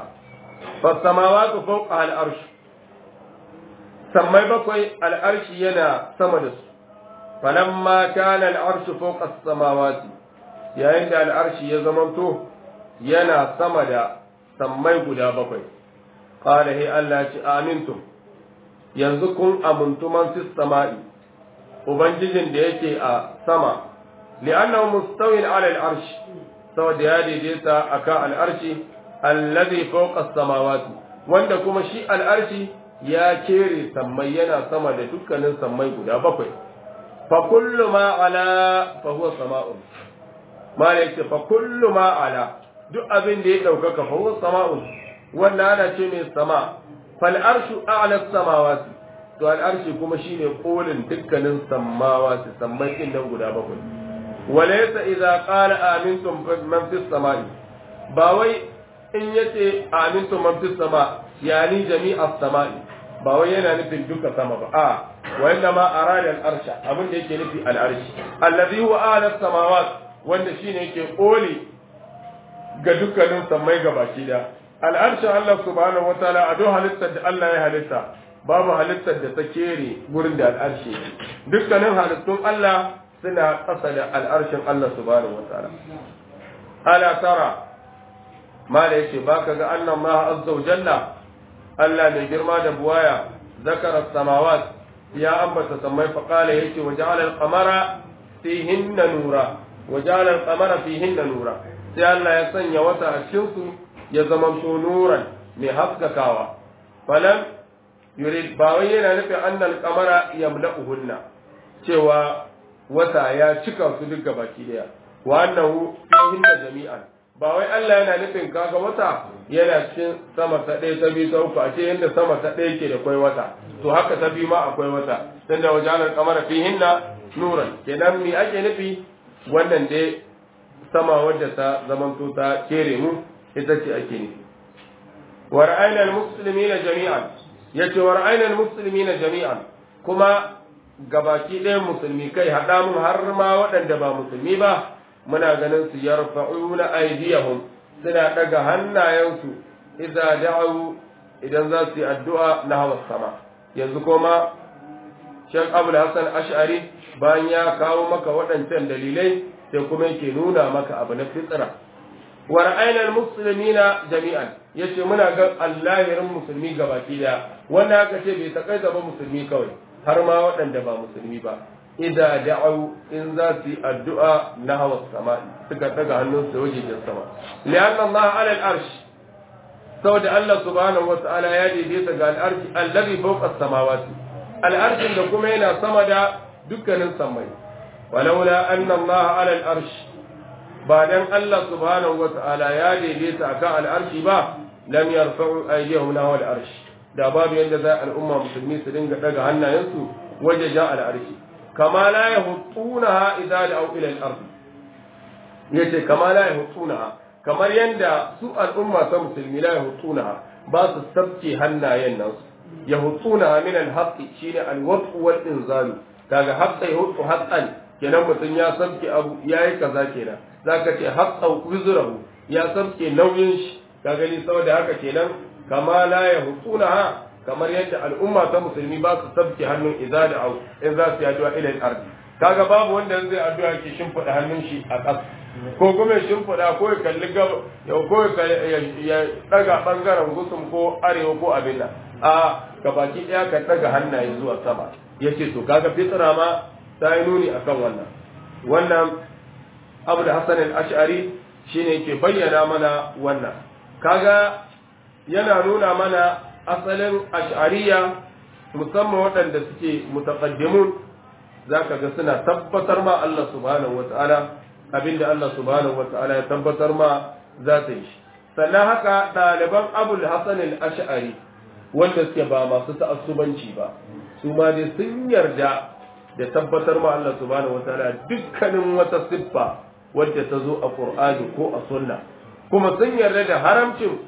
fa samawati fawqa al-arsh sammai bakwai al-arshi yana sama da su falamma kana al-arshu fawqa as-samawati yayin da al'arshi ya zamanto yana sama da sammai guda bakwai ƙada he Allah ci amintum yanzu kun amintu man fi sama'i ubangijin da yake a sama li'annahu mustawin ala al'arshi saboda ya daidaita akan al'arshi allazi fawqa samawati wanda kuma shi al'arshi ya kere sammai yana sama da dukkanin sammai guda bakwai fa kullu ma ala fa huwa sama'un mala yake fa kullu ma ala duk abin da ya daukaka fa huwa sama'un wannan ana ce mai sama fal arshu a'la samawati to al arshi kuma shine kolin dukkanin samawati sammai din nan guda bakwai walaysa idza qala amintum man fis samai ba wai in yace amintum man fis sama yani jami'as samai ba wai yana nufin duka sama ba a wa inna ma arada al arsha abin da yake nufi al arshi alladhi huwa a'la samawati wanda shine yake koli ga dukkanin sammai gabaki da al'arshin Allah subhanahu wataala a duk halittar da Allah ya halitta babu halittar da ta kere gurin da al'arshi dukkanin halittun Allah suna ƙasa da al'arshin Allah subhanahu wataala ala tara mala yace baka ga annan ma azza wa jalla Allah mai girma da buwaya zakara samawat ya ambata samai fa qala yace wa ja'ala al-qamara fihinna nura wa ja'ala al-qamara fihinna nura sai Allah ya sanya wata a cikin su ya zama to nuran mai haskakawa falam yurid ba wai yana nufin annal qamara yamla'uhunna cewa wata ya cika su duk gabaki daya wa annahu fihinna jami'an ba wai Allah yana nufin kaga wata yana cikin sama ta ɗaya ta biyu ta uku a ce yadda sama ta ɗaya ke da kwai wata to haka ta biyu ma akwai wata tun da wajen kamar fihinna nuran kenan me ake nufi wannan dai sama wadda ta zamanto ta kere mu ita ce ake nufi wa ra'ayna al-muslimina jami'an yace wa ra'ayna al-muslimina jami'an kuma gabaki ɗayan musulmi kai haɗa mun har ma waɗanda ba musulmi ba muna ganin su yarfa'una aydiyahum suna daga hannayensu idza da'u idan za su yi addu'a na hawa sama yanzu kuma Sheikh Abdul Hassan Ash'ari bayan ya kawo maka waɗancan dalilai sai kuma yake nuna maka abu na fitra wa ra'ayna al-muslimina jami'an yace muna ga allahirin musulmi gabaki daya wanda aka ce bai takaita ba musulmi kawai har ma waɗanda ba musulmi ba idza da'u in za su yi addu'a na hawa sama suka daga hannun su wajen sama lianna Allah ala al-arsh saboda Allah subhanahu wata'ala ya daidaita ga al-arsh allazi fawqa as-samawati al-arshin da kuma yana sama da dukkanin samai walaula anna Allah ala al-arsh ba dan Allah subhanahu wata'ala ya daidaita akan al-arshi ba lam yarfa'u aydihum lahu al-arsh da babu yanda za al'umma musulmi su dinga daga hannayensu waje ja al-arshi kama la yahutunaha idza da'u ila al-ard yace kama la yahutunaha kamar yanda su al'umma ta musulmi la yahutunaha ba su sabke hannayen nan yahutunaha min al-haqqi shine al-waqf wal inzal kaga haqqa yahutu haqqan kenan mutum ya sabke abu yayi kaza kenan zaka ce haqqa wizrahu ya sabke nauyin shi kaga ni saboda haka kenan kama la yahutunaha kamar yadda al'umma ta musulmi ba su sabke hannun idza da au in za su yi addu'a ila al kaga babu wanda zai addu'a ke shimfida hannun shi a ƙasa ko kuma ya shimfida ko ya kalli gaba ko ya daga bangaren gusum ko arewa ko abin nan a gabaki daya ka daga hannaye zuwa sama yace to kaga fitra ma ta yi nuni akan wannan wannan abu da hasan al-ash'ari shine ke bayyana mana wannan kaga yana nuna mana asalin ash'ariya musamman waɗanda suke mutaqaddimun zaka ga suna tabbatar ma Allah subhanahu wata'ala abinda Allah subhanahu wata'ala ya tabbatar ma za ta yi sannan haka ɗaliban abul hasan al-ash'ari wanda suke ba masu ta'assubanci ba su ma dai sun yarda da tabbatar ma Allah subhanahu wata'ala dukkanin wata siffa wadda ta zo a Qur'ani ko a sunna kuma sun yarda da haramcin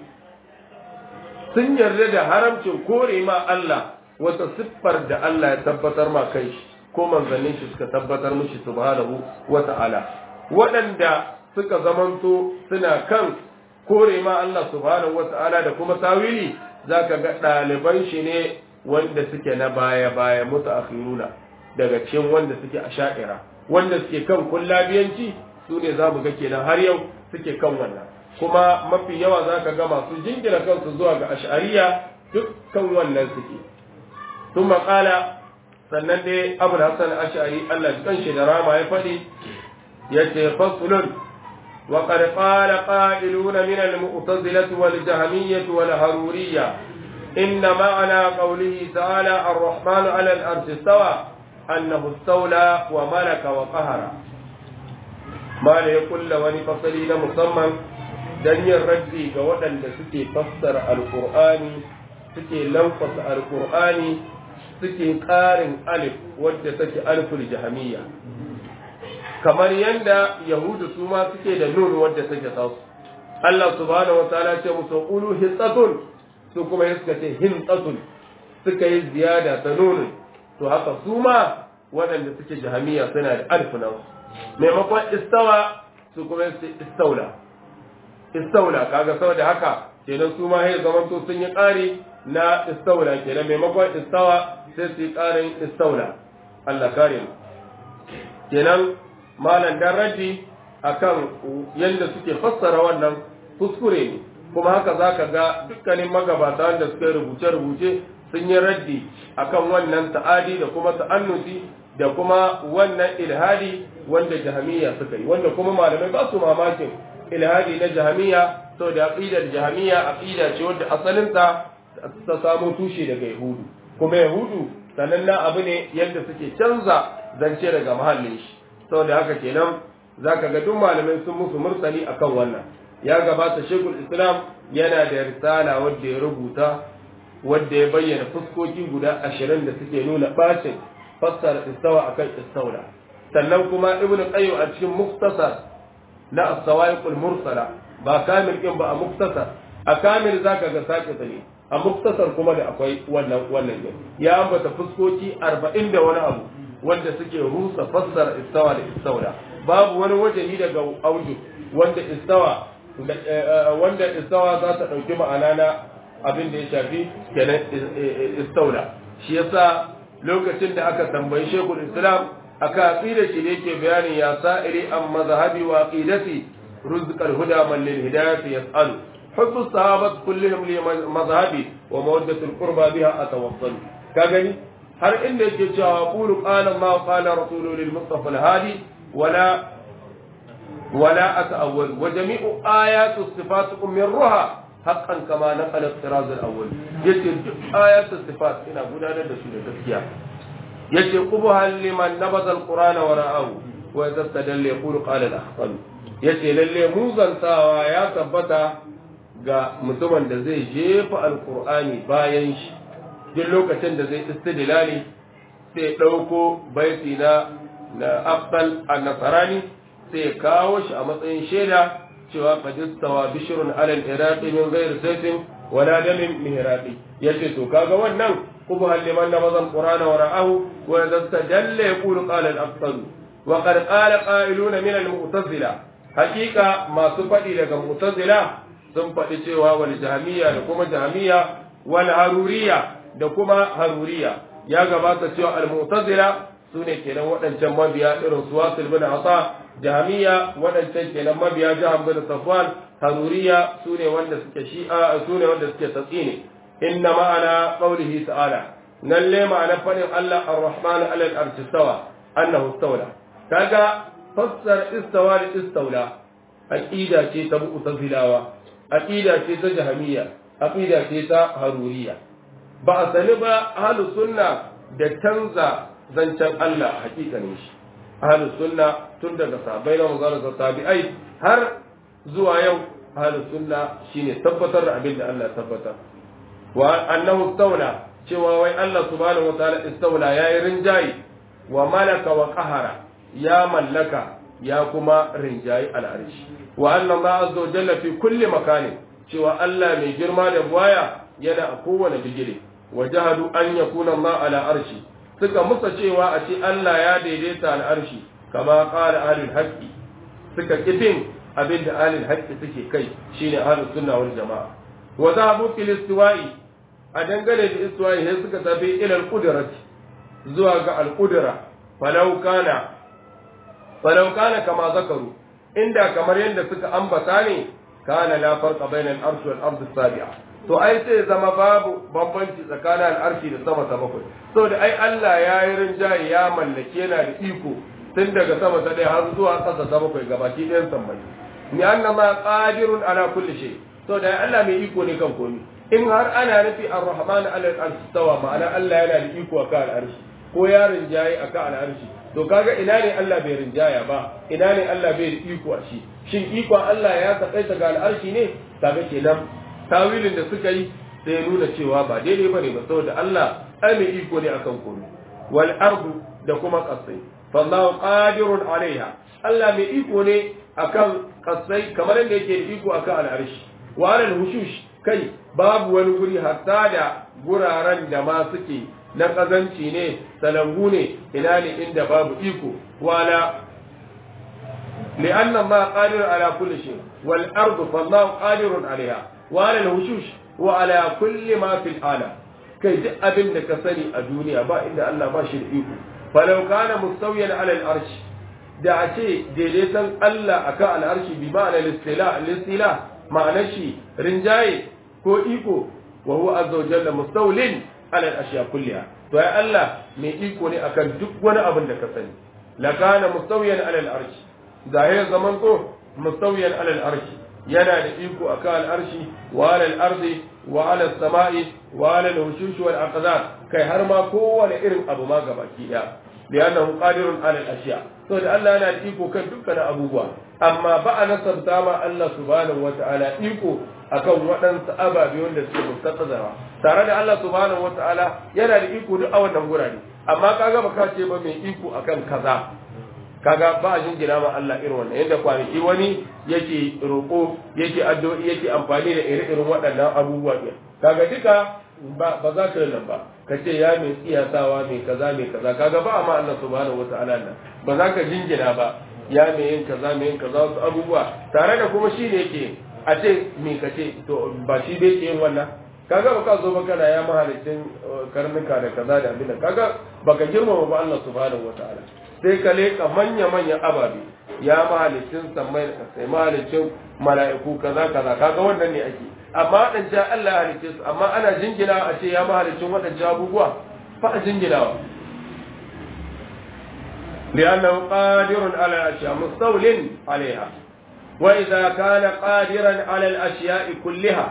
sun yarda da haramcin kore ma Allah wata siffar da Allah ya tabbatar ma kai shi ko manzannin shi suka tabbatar mishi subhanahu wa ta'ala waɗanda suka zamanto suna kan kore ma Allah subhanahu wa ta'ala da kuma tawili zaka ga ɗaliban shi ne wanda suke na baya baya mutaakhiruna daga cikin wanda suke a sha'ira wanda suke kan kullabiyanci su ne za mu ga kenan har yau suke kan wannan kuma mafi yawa za ka ga masu jingina kansu zuwa ga ash'ariya dukkan wannan suke sun maƙala sannan dai abu da hassan ash'ari allah kan shi da rama ya faɗi ya ce fasulun wa qad qala qa'iluna min al-mu'tazilati wal jahmiyyah wal haruriyya inna ma'ana qawlihi ta'ala ar-rahman 'ala al-arshi istawa annahu istawla wa malaka wa qahara ma ya kulla wani fasali na musamman don yin raddi ga waɗanda suke fassara alƙur'ani suke lamfasa alƙur'ani suke ƙarin alif wadda take aliful jahamiyya kamar yadda yahudu su ma suke da nun wadda take tasu Allah subhanahu wa ta'ala ce musu qulu hitsatun su kuma suka ce hintsatun suka yi ziyada ta nun to haka su ma waɗanda suke jahamiyya suna da alif nan maimakon istawa su kuma su istaula istaula kaga saboda haka kenan su ma sai zaman to sun yi ƙari na istaula kenan maimakon istawa sai su yi ƙarin istaula Allah kare mu kenan malam dan raddi akan yadda suke fassara wannan kuskure ne kuma haka zaka ga dukkanin magabata wanda suka rubuce-rubuce sun yi raddi akan wannan ta'adi da kuma ta'annuti da kuma wannan ilhadi wanda jahamiya suka yi wanda kuma malamai ba su mamakin ilhadi na jahamiya to da aqidar jahamiya aqida ce wanda asalinta ta samo tushe daga yahudu kuma yahudu sanannen abu ne yadda suke canza zance daga mahallin shi saboda haka kenan zaka ga duk malamai sun musu mursali akan wannan ya gabata shekul islam yana da risala wadda ya rubuta wadda ya bayyana fuskoki guda ashirin da suke nuna bacin fassara istawa akan istaula sannan kuma ibnu qayyim a cikin muktasar na as-sawaiqul mursala ba kamil kin ba a muktasar a kamil zaka ga sake ne a muktasar kuma da akwai wannan wannan ya ambata fuskoki 40 da wani abu wanda suke rusa fassara istawa da istaula babu wani wajehi daga auju wanda istawa wanda istawa za ta ɗauki ma'ana na abin da ya shafi kenan istaula shi yasa lokacin da aka tambayi shekul islam aka aqida shi ne yake bayanin ya sa'iri an mazhabi wa aqidati ruzqal huda man lil hidayati yas'alu hubbu sahabat kullihim li mazhabi wa mawaddatu al qurba biha atawassal ka gani har inda yake cewa qulu qala Allah qala rasuluhu lil mustafa al hadi wala ولا أتأول وجميع آيات الصفات أمرها حقا كما نقل الطراز الأول يتي آيات الصفات إنا قلنا لدى تسكيا يتي قبها لمن نبذ القرآن وراءه وإذا استدل يقول قال الأخطل يتي للي موزن ساوا يا تبتا ga mutumin da zai jefa alkur'ani bayan shi duk lokacin da zai istidlali sai ɗauko baiti na na afdal an-nasarani sai ya kawo shi a matsayin shaida cewa qadistawa bishrun alal iraqi min ghairi sayfin wala damin mihraqi yace to kaga wannan kubu liman namazan qur'ana wa ra'ahu wa yastadalla yaqulu qala al-afsal wa qad qala qailuna min al-mu'tazila haqiqa masu fadi daga mu'tazila sun fadi cewa wal jahmiya da kuma jahmiya wal haruriya da kuma haruriya ya gabata cewa al-mu'tazila sune kenan waɗancan mabiya irin su wasil bin asa jami'a waɗancan kenan mabiya jihar bin safwan haruriya su ne wanda suke shi'a su ne wanda suke tatsini inna ma'ana qaulihi ta'ala nan le ma'ana fadin Allah ar-rahman ala al-arshi stawa annahu istawla kaga fassar istawa da istawla aqida ce ta mu'tazilawa aqida ce ta jahmiya aqida ce ta haruriya ba a sani ba ahlus sunna da canza zancen Allah hakikanin shi ahlus sunna tun daga sahabbai na manzon da tabi'ai har zuwa yau ahlus sunna shine tabbatar da abin da Allah tabbata wa annahu istawla cewa wai Allah subhanahu wataala istawla yayi rinjayi wa malaka wa qahara ya mallaka ya kuma rinjayi al'arshi wa anna Allah azza wa jalla fi kulli makanin cewa Allah mai girma da buwaya yana a kowane bigire wa jahadu an yakuna Allah ala arshi suka musa cewa a ce Allah ya daidaita al'arshi kama ƙara ahlul haqqi suka kifin abin da ahlul haqqi suke kai shine ahlus sunna wal jama'a wa zahabu fil istiwa'i a dangane da istiwa'i sai suka tafi ila al zuwa ga al-qudra falau kana falau kana kama zakaru inda kamar yadda suka ambata ne kana la farqa bainal arshi wal ardi sabi'a to ai sai zama babu bambanci tsakanin al'arshi da sama ta bakwai saboda ai Allah ya yi rinjaye ya mallake yana da iko tun daga sama ta ɗaya har zuwa ƙasa ta bakwai gabaki ɗayan sammai ni anna ma qadirun ala kulli shay saboda ai Allah mai iko ne kan komai in har ana nufi ar-rahman ala al-arshi tawa ma'ana Allah yana da iko akan al'arshi ko ya rinjaye akan al'arshi to kaga ina ne Allah bai rinjaya ba ina ne Allah bai da iko a shi shin ikon Allah ya takaita ga al'arshi ne kaga kenan tawilin da suka yi sai ya nuna cewa ba daidai bane ba saboda Allah ai mai iko ne akan komai wal ardu da kuma kasai fallahu qadirun alaiha Allah mai iko ne akan kasai kamar yadda yake da iko akan al'arshi wa alal hushush kai babu wani guri hatta da guraren da ma suke na kazanci ne salangu ne ina ne inda babu iko wala لأن الله قادر على كل شيء والأرض فالله قادر عليها wa ala al-hushush wa ala kulli ma fil alam kai duk abin da ka sani a duniya ba inda Allah ba shi da iko falau kana mustawiyan ala al-arsh da a ce daidaiton Allah akan al-arshi bi ma'ana al-istila al-istila ma'ana shi rinjaye ko iko wa huwa azza wa jalla mustawlin ala al-ashya kulliha to ai Allah mai iko ne akan duk wani abin da ka sani la kana mustawiyan ala al-arsh da ya zaman to mustawiyan ala al-arsh yana da iko akan al-arshi wa ala al-ardi wa ala as-sama'i wa ala al-hushush wal aqdar kai har ma kowane irin abu ma gabaki daya li'annahu qadirun ala al-ashya to da Allah yana da iko kan dukkan abubuwa amma ba a nasarta ma Allah subhanahu wata'ala iko akan waɗansu ababe wanda suke mustaqzara tare da Allah subhanahu wata'ala yana da iko duk a wannan gurare amma kaga baka ce ba mai iko akan kaza kaga ba a jingina ma Allah irin wannan yadda kwanaki wani yake roƙo yake addu'o'i yake amfani da ire-iren waɗannan abubuwa ɗin kaga duka ba ba za ka nan ba ka ce ya mai tsiyasawa mai kaza mai kaza kaga ba ma Allah subhanahu wata'ala nan ba za ka jingina ba ya mai yin kaza mai yin kaza wasu abubuwa tare da kuma shi ne yake a ce me ka ce to ba shi bai ke yin wannan kaga ba ka zo ba kana ya mahalicin karnuka da kaza da abin da kaga baka girmama ba Allah subhanahu wata'ala sai ka leka manya manya ababe ya mahalicin sammai da sai mahalicin mala'iku kaza kaza kaga wannan ne ake amma waɗancan Allah ya halicce su amma ana jingina a ce ya mahalicin waɗancan abubuwa fa a jinginawa لأنه قادر على الأشياء مستول عليها وإذا كان قادرا على الأشياء كلها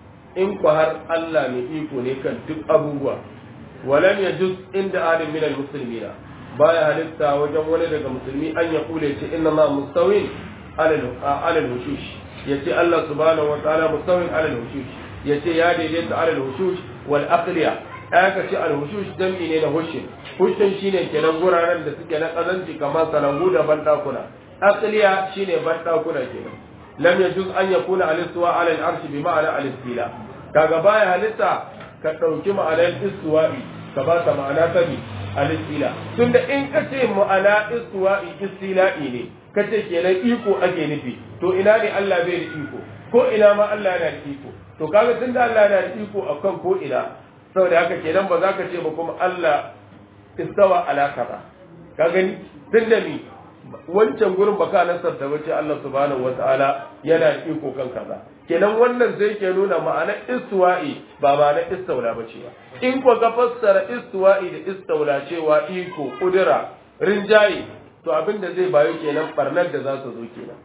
إن قهر الله مئيكو نيكا دك أبوه ولم يجوز عند آل من المسلمين بايا هلتا وجم ولدك مسلمي أن يقول يتي إن الله مستوين على على الوشوش يتي الله سبحانه وتعالى مستوين على الوشوش يتي يا ديديت على الوشوش والأقلية aka ce alhushush jam'i ne na hushin hushin shine kenan guraren da suke na kazanci kamar salangu da bandakuna asliya shine bandakuna kenan lam yajuz an yakuna al-istiwa ala al-arsh bi ma'ana al-istila kaga baya halitta ka dauki ma'anar istiwa'i ka ba ta ma'ana ta bi al-istila tunda in ka ce ma'ana istiwa'i istila'i ne ka ce kenan iko ake nufi to ina ne Allah bai da iko ko ina ma Allah yana da iko to kaga tunda Allah yana da iko akan ko ina saboda haka kenan ba za ka ce ba kuma Allah istawa ala kaza ka gani tun da mi wancan gurin baka nasarta ba ce Allah subhanahu wataala yana da iko kan kaza kenan wannan zai ke nuna ma'ana istiwa'i ba ma'ana istawla ba ce ba in ko ka fassara istiwa'i da istawla cewa iko kudura rinjaye to abin da zai bayo kenan barnar da za su zo kenan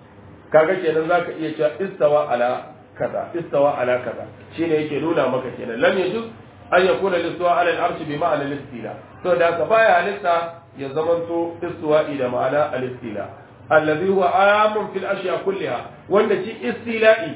kaga kenan zaka iya cewa istawa ala kaza istawa ala kaza shine yake nuna maka kenan lam yajuz an yakuna listawa ala al-arsh bi ma'ana al-istila to da ka baya halitta ya zamanto istiwa'i da ma'ana al-istila alladhi huwa amun fil ashya kulliha wanda shi istila'i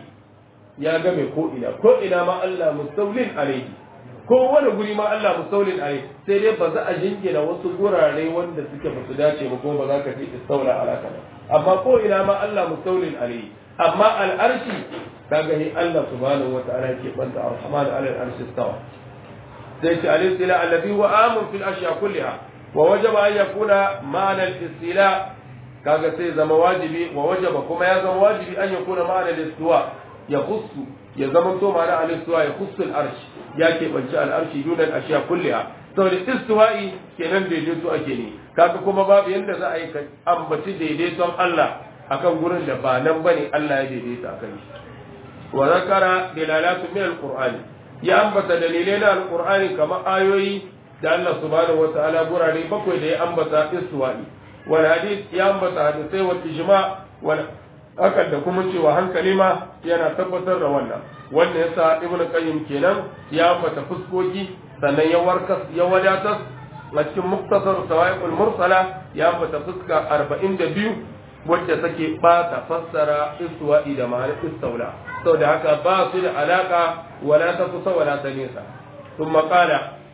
ya game ko ina ko ina ma Allah mustawlin alayhi ko wani guri ma Allah mustawlin alayhi sai dai ba za a jingina wasu gurare wanda suke ba su dace ba ko ba za ka ce istawla ala kaza amma ko ina ma Allah mustawlin alayhi amma al-arshi kaga ni Allah subhanahu wa ta'ala ke banta ar-rahman ala al-arshi istawa sai ce al-istila alladhi huwa amun fil ashya kulliha wa wajaba an yakuna ma'ana al-istila kaga sai zama wajibi wa wajaba kuma ya zama wajibi an yakuna ma'ana al-istiwa ya khussu ya zama to ma'ana al-istiwa ya khussu al-arsh ya ke banci al-arshi dun al-ashya kulliha saboda istiwa'i kenan daidaito ake ne kaga kuma babu yanda za a yi ambaci daidaiton Allah akan gurin da ba nan bane Allah ya daidaita akan shi wa zakara dilalatu min alqur'ani ya ambata dalilai na alqur'ani kamar ayoyi da Allah subhanahu wataala gurare bakwai da ya ambata istiwa'i wal hadith ya ambata hadisai wal ijma wal hakan da kuma cewa hankali ma yana tabbatar da wannan wannan yasa ibnu qayyim kenan ya ambata fuskoki sannan ya warkas ya wadatar a cikin muktasar sawa'iqul mursala ya ambata fuska 42 wacce take bata fassara istiwa'i da ma'anar istawla saboda haka ba su da alaka wala ta kusa wala ta nesa ثم قال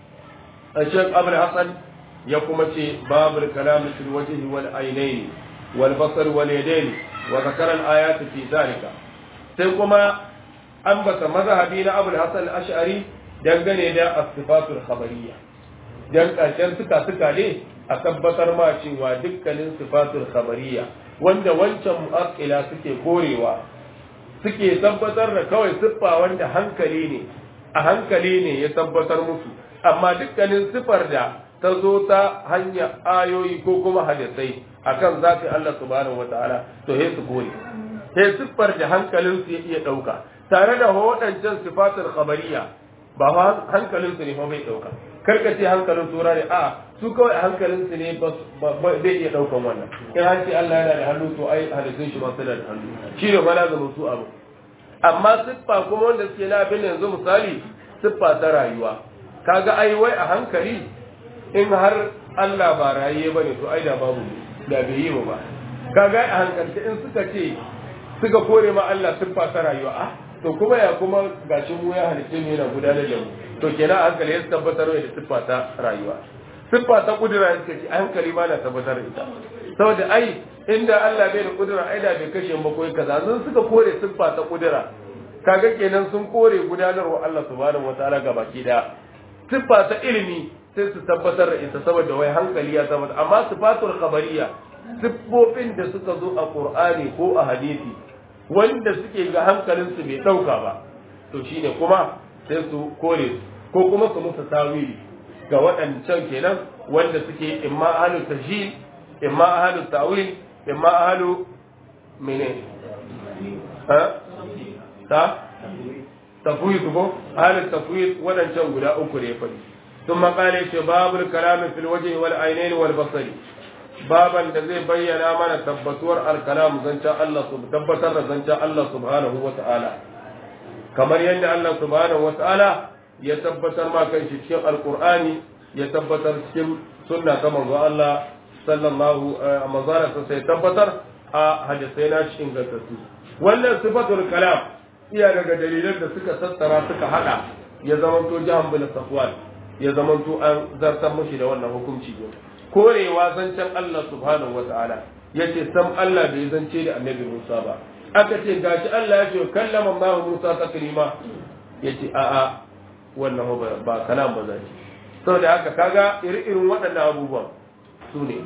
الشيخ أبو الحسن يقوم باب الكلام في الوجه والعينين والبصر واليدين وذكر الآيات في ذلك سيقوم أنبت مذهبين أبو الحسن الأشعري dangane da asifatul khabariya dan ƙarshen suka suka ne a tabbatar ma cewa dukkanin sifatul khabariya wanda wancan mu'aqqila suke korewa suke tabbatar da kawai siffa wanda hankali ne a hankali ne ya tabbatar musu amma dukkanin siffar da ta zo ta hanyar ayoyi ko kuma hadisai akan zafi Allah subhanahu wataala to he su kore sai siffar da hankalin su ya iya dauka tare da waɗancan sifatul khabariya ba hankalin su ne fa bai dauka karka ce hankalin tura ne a su kawai hankalin su ne ba zai iya daukan wannan in an ce Allah yana da hannu to ai halittun shi ma suna da hannu shi ne mana zama su abu amma siffa kuma wanda suke na abin yanzu misali siffa ta rayuwa kaga ai wai a hankali in har Allah ba raye bane to ai da babu da bai yi ba kaga a hankalta in suka ce suka kore ma Allah siffa ta rayuwa a to kuma ya kuma gashi mu ya halitta ne yana gudanar da mu to kenan a hankali ya tabbatar da siffa ta rayuwa siffa ta kudura ya ce a hankali ba na tabbatar da ita saboda ai inda Allah bai da kudura ai da bai kashe mu koyi kaza sun suka kore siffa ta kudura kaga kenan sun kore gudanarwa Allah subhanahu wataala ga baki da siffa ta ilimi sai su tabbatar da ita saboda wai hankali ya tabbatar amma sifatul khabariya siffofin da suka zo a Qur'ani ko a hadisi wanda suke ga hankalin su bai dauka ba to shine kuma sai su kore ko kuma su musu tawili ga waɗancan kenan wanda suke imma ahlu tajhid imma ahlu ta'wil imma ahlu mene ha ta tafwid ko ahlu tafwid waɗancan guda uku ne fa ثم قال باب الكلام في الوجه والعينين والبصر baban da zai bayyana mana tabbatuwar alkalam zancen Allah su tabbatar da zancen Allah subhanahu wa ta'ala kamar yadda Allah subhanahu wa ta'ala ya tabbatar ma kan shi cikin alkur'ani ya tabbatar cikin sunna ta manzo Allah sallallahu manzara sa sai tabbatar a hadisai na shi ingantattu wannan sifatul kalam iya daga dalilan da suka sassara suka hada ya zamanto jahan bin safwan ya zamanto an zartar mashi da wannan hukunci ne korewa zancen Allah subhanahu wata'ala ya ce sam Allah bai zance da annabi Musa ba aka ce gashi Allah ya ce kallama Allah Musa taklima ya ce a'a wannan ba kalam ba zai saboda haka kaga iri-irin waɗannan abubuwan su ne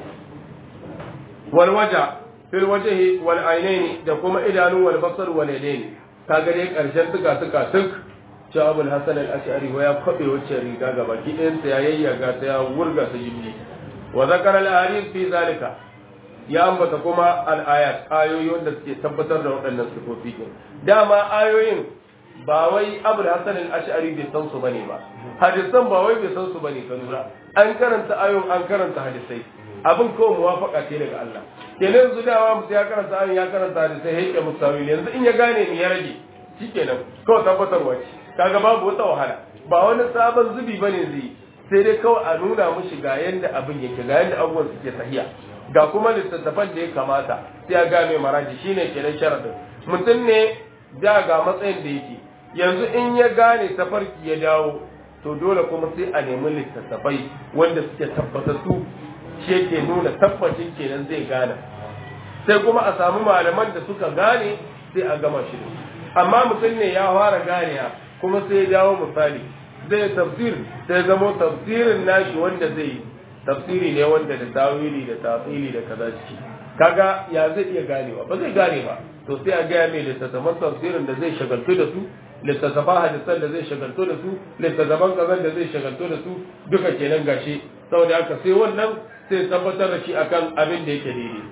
wal waja fil wajhi wal ainaini da kuma idanu wal basar wal yadaini kaga dai karshen tuka tuka tuk cewa abul hasan al-ash'ari wa ya kwabe wacce riga gaba gidansa ya yayyaga ta ya wurga ta jini wa zakara al-hadith fi zalika ya ambata kuma al-ayat ayoyi wanda suke tabbatar da waɗannan sifofi din dama ayoyin ba wai abul hasan al-ash'ari bai san su bane ba hadisan ba wai bai san su bane ka lura an karanta ayoyin an karanta hadisai abin kawai muwafaka ce daga Allah kenan yanzu dawa mutum ya karanta ayoyin ya karanta hadisai yake musawil yanzu in ya gane ni ya rage shikenan kawai tabbatarwa ce kaga babu wata wahala ba wani sabon zubi bane zai sai dai kawai a nuna mushi ga yanda abin yake ga yanda abubuwan suke sahiya ga kuma littattafan da ya kamata sai ya ga mai maraji shine kenan sharadin mutum ne da ga matsayin da yake yanzu in ya gane tafarki ya dawo to dole kuma sai a nemi littattafai wanda suke tabbatattu shi yake nuna tabbacin kenan zai gane sai kuma a samu malaman da suka gane sai a gama shi amma mutum ne ya fara ganewa kuma sai ya dawo misali zai tafsir sai zamo tafsirin nashi wanda zai yi tafsiri ne wanda da tawili da tafili da kaza ciki kaga ya zai iya ganewa ba zai gane ba to sai a gaya mai littattafan tafsirin da zai shagaltu da su littattafan hadisan da zai shagaltu da su littattafan kazan da zai shagaltu da su duka kenan gashi saboda haka sai wannan sai tabbatar da shi akan abin da yake daidai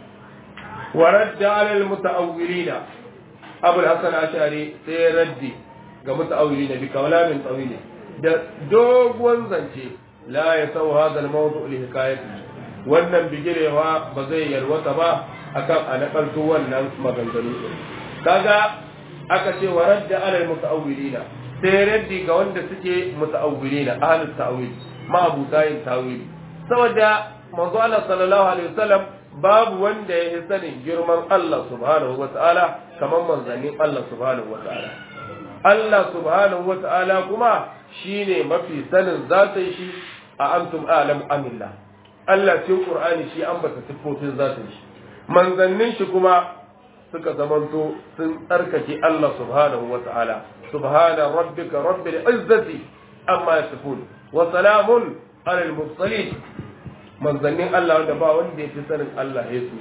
wa radda alal muta'awwilina abul hasan ashari sai raddi ga muta'awili na bi kawalamin tsawili da doguwan zance la ya sau hada al-mawdu li hikayati wannan bigirewa ba zai yalwata ba akan a nakalto wannan maganganu kaga aka ce wa radda ala muta'awwilina sai raddi ga wanda suke muta'awwilina ahlus ta'wil ma abu tayin tawili saboda manzo Allah sallallahu alaihi wasallam babu wanda ya sanin girman Allah subhanahu wataala kamar manzannin Allah subhanahu wataala Allah subhanahu wa ta'ala kuma shi ne mafi sanin zatin shi a antum alam amillah Allah cikin Qur'ani shi ambata siffofin zatin shi manzannin shi kuma suka zamanto sun tsarkake Allah subhanahu wa ta'ala subhana rabbika rabbil izzati amma yasifun wa salamun alal mursalin manzannin Allah wanda ba wanda ya fi sanin Allah ya su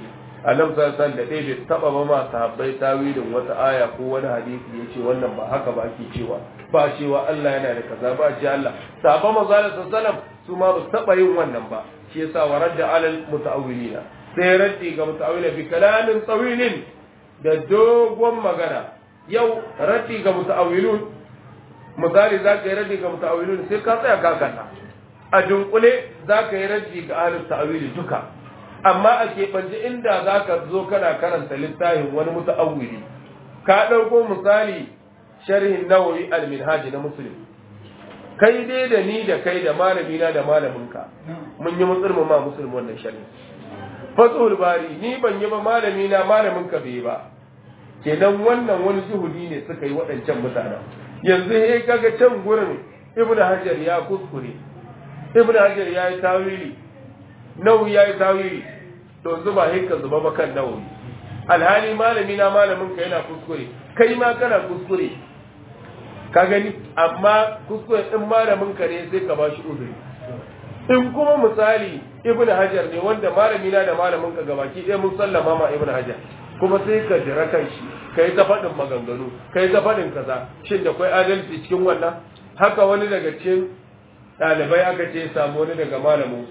annabi sallallahu alaihi da bai taba ba ma sahabbai tawilin wata aya ko wani hadisi yace wannan ba haka ba ake cewa ba cewa Allah yana da kaza ba ce Allah sahabban manzo sallallahu alaihi su ma ba taba yin wannan ba shi yasa waradda alal mutaawwilina sai raddi ga mutaawwila bi kalamin tawilin da dogon magana yau raddi ga mutaawwilun misali za ka yi raddi ga mutaawwilun sai ka tsaya ka kalla a dunkule za ka yi raddi ga ahlus ta'wili duka amma a keɓance inda za ka zo kana karanta littafin wani muta'awwili ka ɗauko misali sharhin nawawi al-minhaj na muslim kai dai da ni da kai da malami na da malaminka mun yi musulmi ma musulmi wannan sharhi fasul bari ni ban yi ba malami na malamin ka bai ba kenan wannan wani juhudi ne suka yi waɗancan mutanen yanzu he kaga can gurin ibnu hajar ya kuskure ibnu hajar ya yi tawili nawawi ya yi tawili to zuba hinka zuba ba kan nawawi alhali malami na malamin ka yana kuskure kai ma kana kuskure ka gani amma kuskure din malamin ka ne sai ka bashi uzuri in kuma misali ibn hajar ne wanda malami na da malamin ka gabaki ɗaya mun sallama ma ibn hajar kuma sai ka jira kan shi kai ta faɗin maganganu kai ta faɗin kaza shin da kai adalci cikin wannan haka wani daga cikin ɗalibai aka ce samu wani daga malamin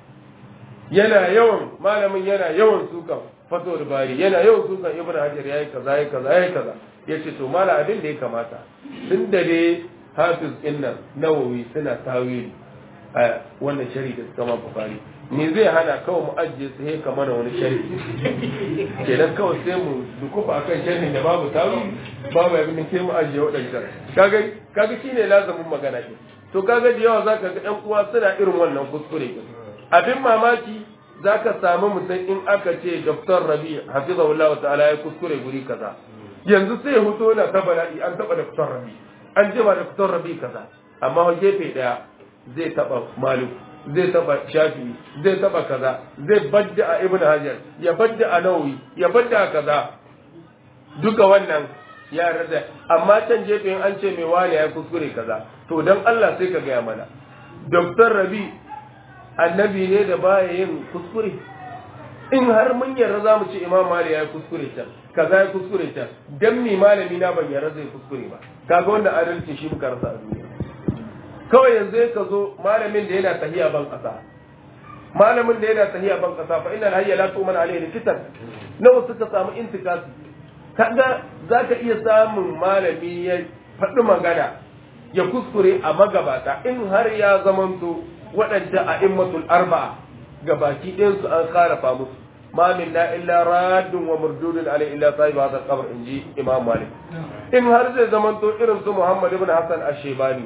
yana yawan malamin yana yawan sukan fato da bari yana yawan sukan ibn hajar yayi kaza yayi kaza yayi kaza yace to mala abin da ya kamata tun da dai hafiz innan nawawi suna tawili a wannan shari da suka ma bukari me zai hana kawai mu ajiye su he kama na wani shari kenan kawai sai mu dukufa akan sharhin da babu tawili babu abin da ke mu ajiye waɗancan kaga kaga shine lazamin magana ke to kaga da yawa zaka ga ɗan uwa suna irin wannan kuskure abin mamaki za ka samu mutum in aka ce Dr. Rabi hafizahullahu ta'ala ya kuskure guri kaza yanzu sai ya huto na ta bala'i an taba Dr. Rabi an jima Dr. Rabi kaza amma wa gefe daya zai taba Malik zai taba Shafi zai taba kaza zai badda a Ibn Hajar ya badda a Nawawi ya badda a kaza duka wannan ya rada amma can gefe an ce mai wani ya kuskure kaza to dan Allah sai ka gaya mana Dr. Rabi annabi ne da baya yin kuskure in har mun yarda za mu ce imam mali ya yi kuskure ta kaza ya kuskure ta dan mi malami na ban yarda zai kuskure ba kaga wanda adalci shi muka rasa a duniya kawai yanzu ka zo malamin da yana tahiya ban kasa malamin da yana tahiya ban kasa fa inna hayya la tu'man alayhi kitan nawa suka samu intikasi kaga zaka iya samun malami ya faɗi magana ya kuskure a magabata in har ya zamanto waɗanda a immatul arba'a ga baki ɗayansu an kharafa musu ma min la illa raddun wa murdudun alai illa sahib hadha qabr inji imam malik in har zai zamanto irin su muhammad ibn hasan ash-shaybani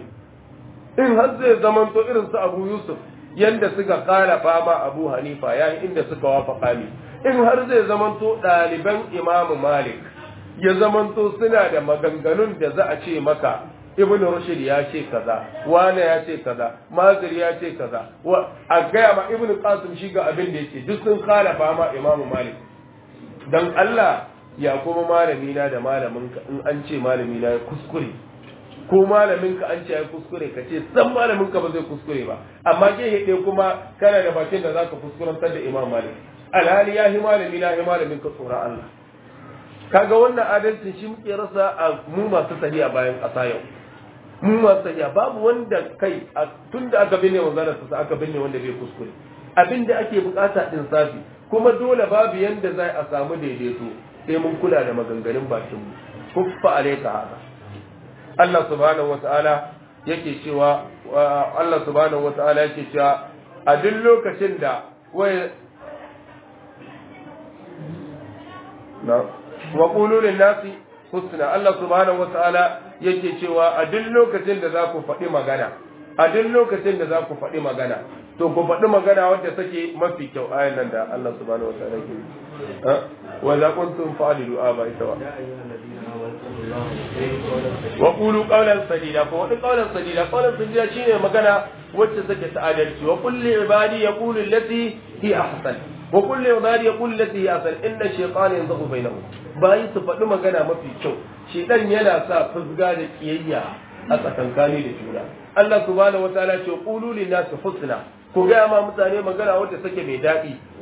in har zai zamanto irin su abu yusuf yanda suka khalafa ma abu hanifa yayin inda suka wafaka ni in har zai zamanto ɗaliban imam malik ya zamanto suna da maganganun da za a ce maka ibn rushd ya ce kaza wane ya ce kaza mazir ya ce kaza wa a gaya ma ibn qasim shi ga abin da yake duk sun khalafa ma imam malik dan Allah ya kuma malami na da malamin ka in an ce malami na ya kuskure ko malamin ka an ce ya kuskure ka ce san malamin ka ba zai kuskure ba amma ke hede kuma kana da bakin da zaka kuskurantar da imam malik alhali ya hi malami na hi malamin ka tsoron Allah kaga wannan adalcin shi muke rasa a mu masu tafiya bayan ƙasa yau mu masu tafiya babu wanda kai tun da aka binne wanzanar sa aka binne wanda bai kuskure abin da ake bukata din safi kuma dole babu yanda za a samu daidaito sai mun kula da maganganun bakin mu kuffa alayka haka Allah subhanahu wataala yake cewa Allah subhanahu wataala yake cewa a duk lokacin da wai na wa qulu lin nasi husna Allah subhanahu wataala yake cewa a duk lokacin da za ku faɗi magana a duk lokacin da za ku faɗi magana to ku faɗi magana wadda take mafi kyau ayan nan da Allah subhanahu wataala ke wa za kuntum fa'alu aba ita wa wa qulu qawlan sadida ko wani qawlan sadida qawlan sadida shine magana wacce take ta adalci wa kulli ibadi yaqulu allati hi ahsan wa kulli ibadi yaqulu allati hi ahsan inna shaytana yanzaghu bainahum bayi su faɗi magana mafi kyau shedan yana sa fusga da kiyayya a tsakankani da juna Allah subhanahu wataala ce qulu lin nasi husna ku ga ma mutane magana wadda take mai daɗi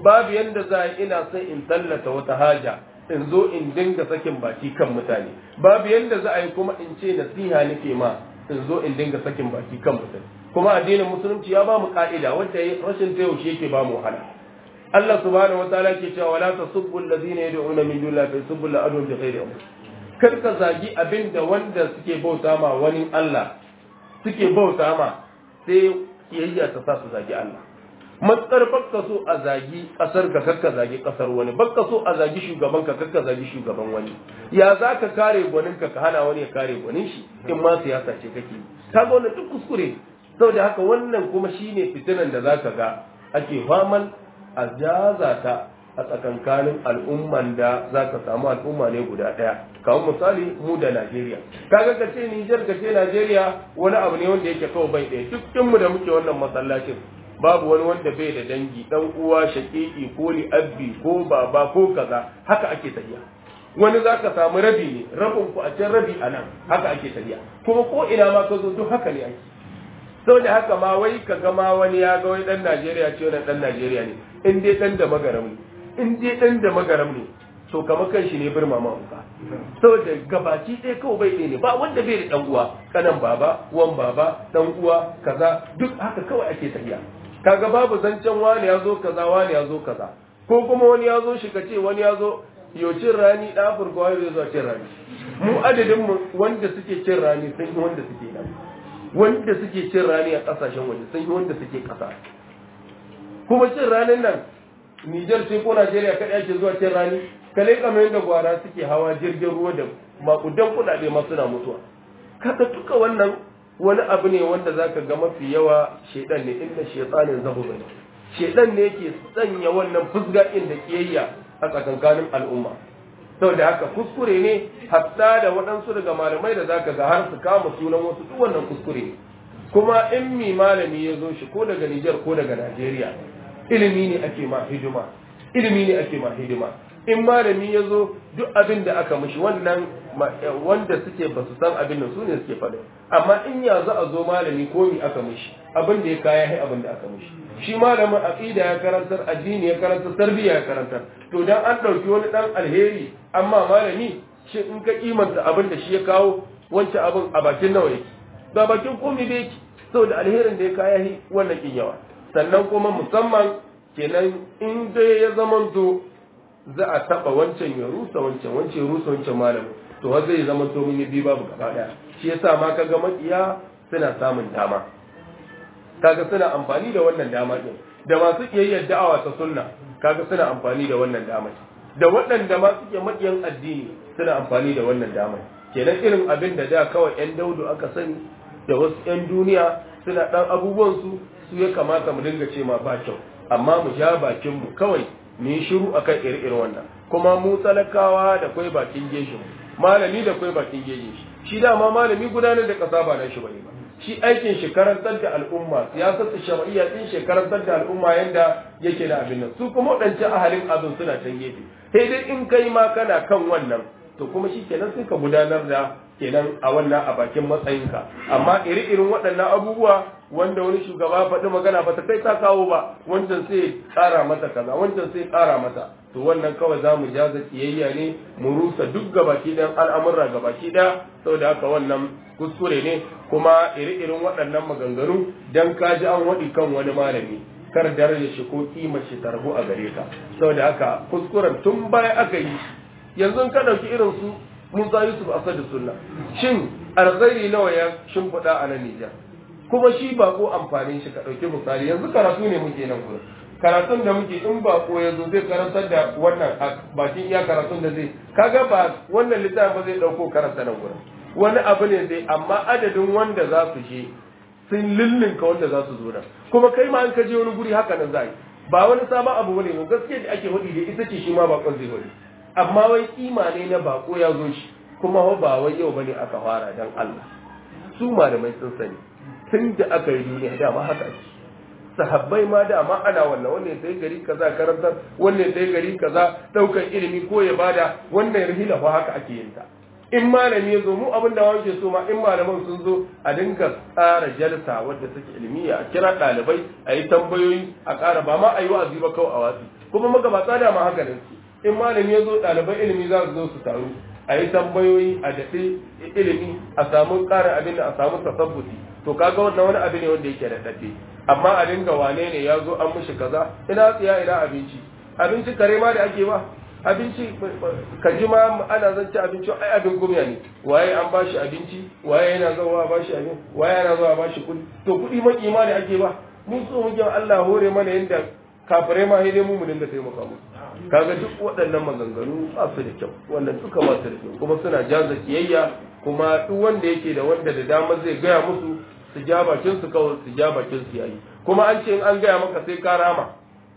babu yanda za ina son in tallata wata haja in zo in dinga sakin baki kan mutane babu yanda za a yi kuma in ce nasiha nake ma in zo in dinga sakin baki kan mutane kuma addinin musulunci ya ba mu ka'ida wanda rashin ta yaushe yake ba mu wahala Allah subhanahu wa ta'ala ke cewa wala tasubbu alladhina yad'una min dunillahi fa yasubbu alladhina bi ghairi ilm kar ka zagi abinda wanda suke bauta ma wani Allah suke bauta ma sai kiyayya ta sa su zagi Allah matsar bakka so a zagi kasar ka kakka zagi kasar wani bakka so a zagi shugaban ka kakka zagi shugaban wani ya za ka kare gwanin ka ka hana wani ya kare gwanin shi in ma siyasa ce kake kaga wannan duk kuskure saboda haka wannan kuma shine fitinan da zaka ga ake faman a jaza ta a tsakankanin al'umman da za ka samu al'umma ne guda ɗaya kawo misali mu da najeriya kaga ka ce nijar ka ce najeriya wani abu ne wanda yake kawai bai ɗaya dukkanmu da muke wannan masallacin babu wani wanda bai da dangi dan uwa shaƙiƙi ko li'abbi ko baba ko kaza haka ake tafiya wani za ka samu rabi ne rabin ku a can rabi a nan haka ake tafiya kuma ko ina ma ka zo duk haka ne ake saboda haka ma wai ka ga ma wani ya ga wai dan Najeriya ce wannan dan Najeriya ne in dai dan da magaram ne in dai dan da magaram ne to kamar kan shi ne birma ma uka saboda gabaci ɗaya kawai bai ɗaya ne ba wanda bai da dan uwa kanan baba wan baba dan uwa kaza duk haka kawai ake tafiya kaga babu zancen wani ya zo kaza wani ya zo kaza ko kuma wani ya zo shi ka ce wani ya zo yocin rani ɗan afirka wani zai zo cin rani mu adadin mu wanda suke cin rani sun yi wanda suke nan wanda suke cin rani a kasashen waje sun yi wanda suke kasa kuma cin ranin nan Nijar sai ko Najeriya kaɗai ake zuwa cin rani kalai kamar yadda gwara suke hawa jirgin ruwa da makudan kuɗaɗe ma suna mutuwa kaga duka wannan wani abu ne wanda zaka ga mafi yawa shedan ne inda shaytanin zahu bane shedan ne yake sanya wannan fusga da kiyayya a tsakankanin al'umma saboda haka kuskure ne hatta da waɗansu daga malamai da zaka ga har su kama sunan wasu duk wannan kuskure ne kuma in mi malami ya zo shi ko daga Nijar ko daga Najeriya ilimi ne ake ma hidima ilimi ne ake ma hidima in malami ya zo duk abin da aka mishi wannan wanda suke ba su san abin nan su ne suke faɗa amma in ya za a zo malami ko mi aka mishi abin da ya kaya hai abin da aka mishi shi malamin aqida ya karantar addini ya karantar tarbiyya ya karantar to dan an dauki wani dan alheri amma malami shi in ka kimanta abin da shi ya kawo wancan abin a bakin nawa yake ba bakin komai da yake saboda alherin da ya kaya hi wannan kin yawa sannan kuma musamman kenan in dai ya zamanto za a taba wancan ya rusa wancan wancan ya rusa wancan malamin to har zai zama to mun yi bi babu gaba daya shi yasa ma kaga makiya suna samun dama kaga suna amfani da wannan dama din da masu kiyayyar da'awa ta sunna kaga suna amfani da wannan dama da waɗanda ma suke makiyan addini suna amfani da wannan dama kenan irin abin da da kawai yan daudu aka sani da wasu yan duniya suna dan abubuwan su su ya kamata mu dinga ce ma ba kyau amma mu ja bakin mu kawai mu yi shiru akan iri-irin wannan kuma mu talakawa da kwai bakin geshi malami da kwai bakin geshi shi dama malami gudanar da kasa ba na shi bane ba shi aikin shi karantar da al'umma siyasar shar'iyya din shi karantar da al'umma yanda yake da abin nan su kuma wadancan ahalin abin suna can gefe sai dai in kai ma kana kan wannan to kuma shi kenan sai ka gudanar da kenan a wannan a bakin matsayinka amma iri-irin waɗannan abubuwa wanda wani shugaba faɗi magana ba ta kai ta kawo ba wancan sai ƙara mata kaza wancan sai ƙara mata to wannan kawai za mu jaza kiyayya ne mu rusa duk gabaki ɗayan al'amurra gabaki ɗaya saboda haka wannan kuskure ne kuma iri-irin waɗannan maganganu dan ka ji an waɗi kan wani malami kar daraja shi ko kima shi tarbu a gare ka saboda haka kuskuren tun baya aka yi yanzu ka ɗauki irin su Musa Yusuf Asadu Sunna shin alkhairi nawa ya shimfiɗa a nan Nijar kuma shi ba ko amfanin shi ka ɗauki misali yanzu karatu ne muke nan gurin karatun da muke in ba ko ya zo zai karantar da wannan bakin iya karatun da zai kaga ba wannan littafin ba zai ɗauko karanta nan gurin wani abu ne zai amma adadin wanda za su je sun lillinka wanda za su zo nan kuma kai ma an ka je wani guri haka nan za yi ba wani sabon abu bane ne gaskiya da ake hudi da ita ce shi ma bakon zai hudi amma wai kima ne na bako ya zo shi kuma ba wai yau bane aka fara dan Allah su malamai sun sani tun da aka yi duniya dama haka ake sahabbai ma dama ana wannan wannan sai gari kaza karantar wannan sai gari kaza daukan ilimi ko ya bada wannan rihila fa haka ake yin ta in malami ya zo mu abin da wanke so ma in malaman sun zo a dinga tsara jalsa wadda take ilmiya a kira ɗalibai a yi tambayoyi a ƙara ba ma a yi wa'azi ba kawai a watsi kuma magabata da ma haka ne in malami ya zo ɗaliban ilimi za su zo su taru a yi tambayoyi a daɗe ilimi a samu ƙarin abin da a samu tasabbuti to kaga wannan wani abu ne wanda yake da daɗe amma a dinga wane ne ya zo an mushi kaza ina tsiya ina abinci abinci kare ma da ake ba abinci ka ji ma ana zance abinci ai abin gumya ne waye an bashi abinci waye yana zuwa bashi abin waye yana zuwa bashi kuɗi to kuɗi maki ma ne ake ba mun so muke Allah hore mana yanda kafirai ma sai dai mu mu dinga taimaka musu kaga duk waɗannan maganganu ba su da kyau wannan duka ba su da kyau kuma suna jaza kiyayya kuma duk wanda yake da wanda da dama zai gaya musu su ja bakin su kawai su ja bakin su yayi kuma an ce in an gaya maka sai ka rama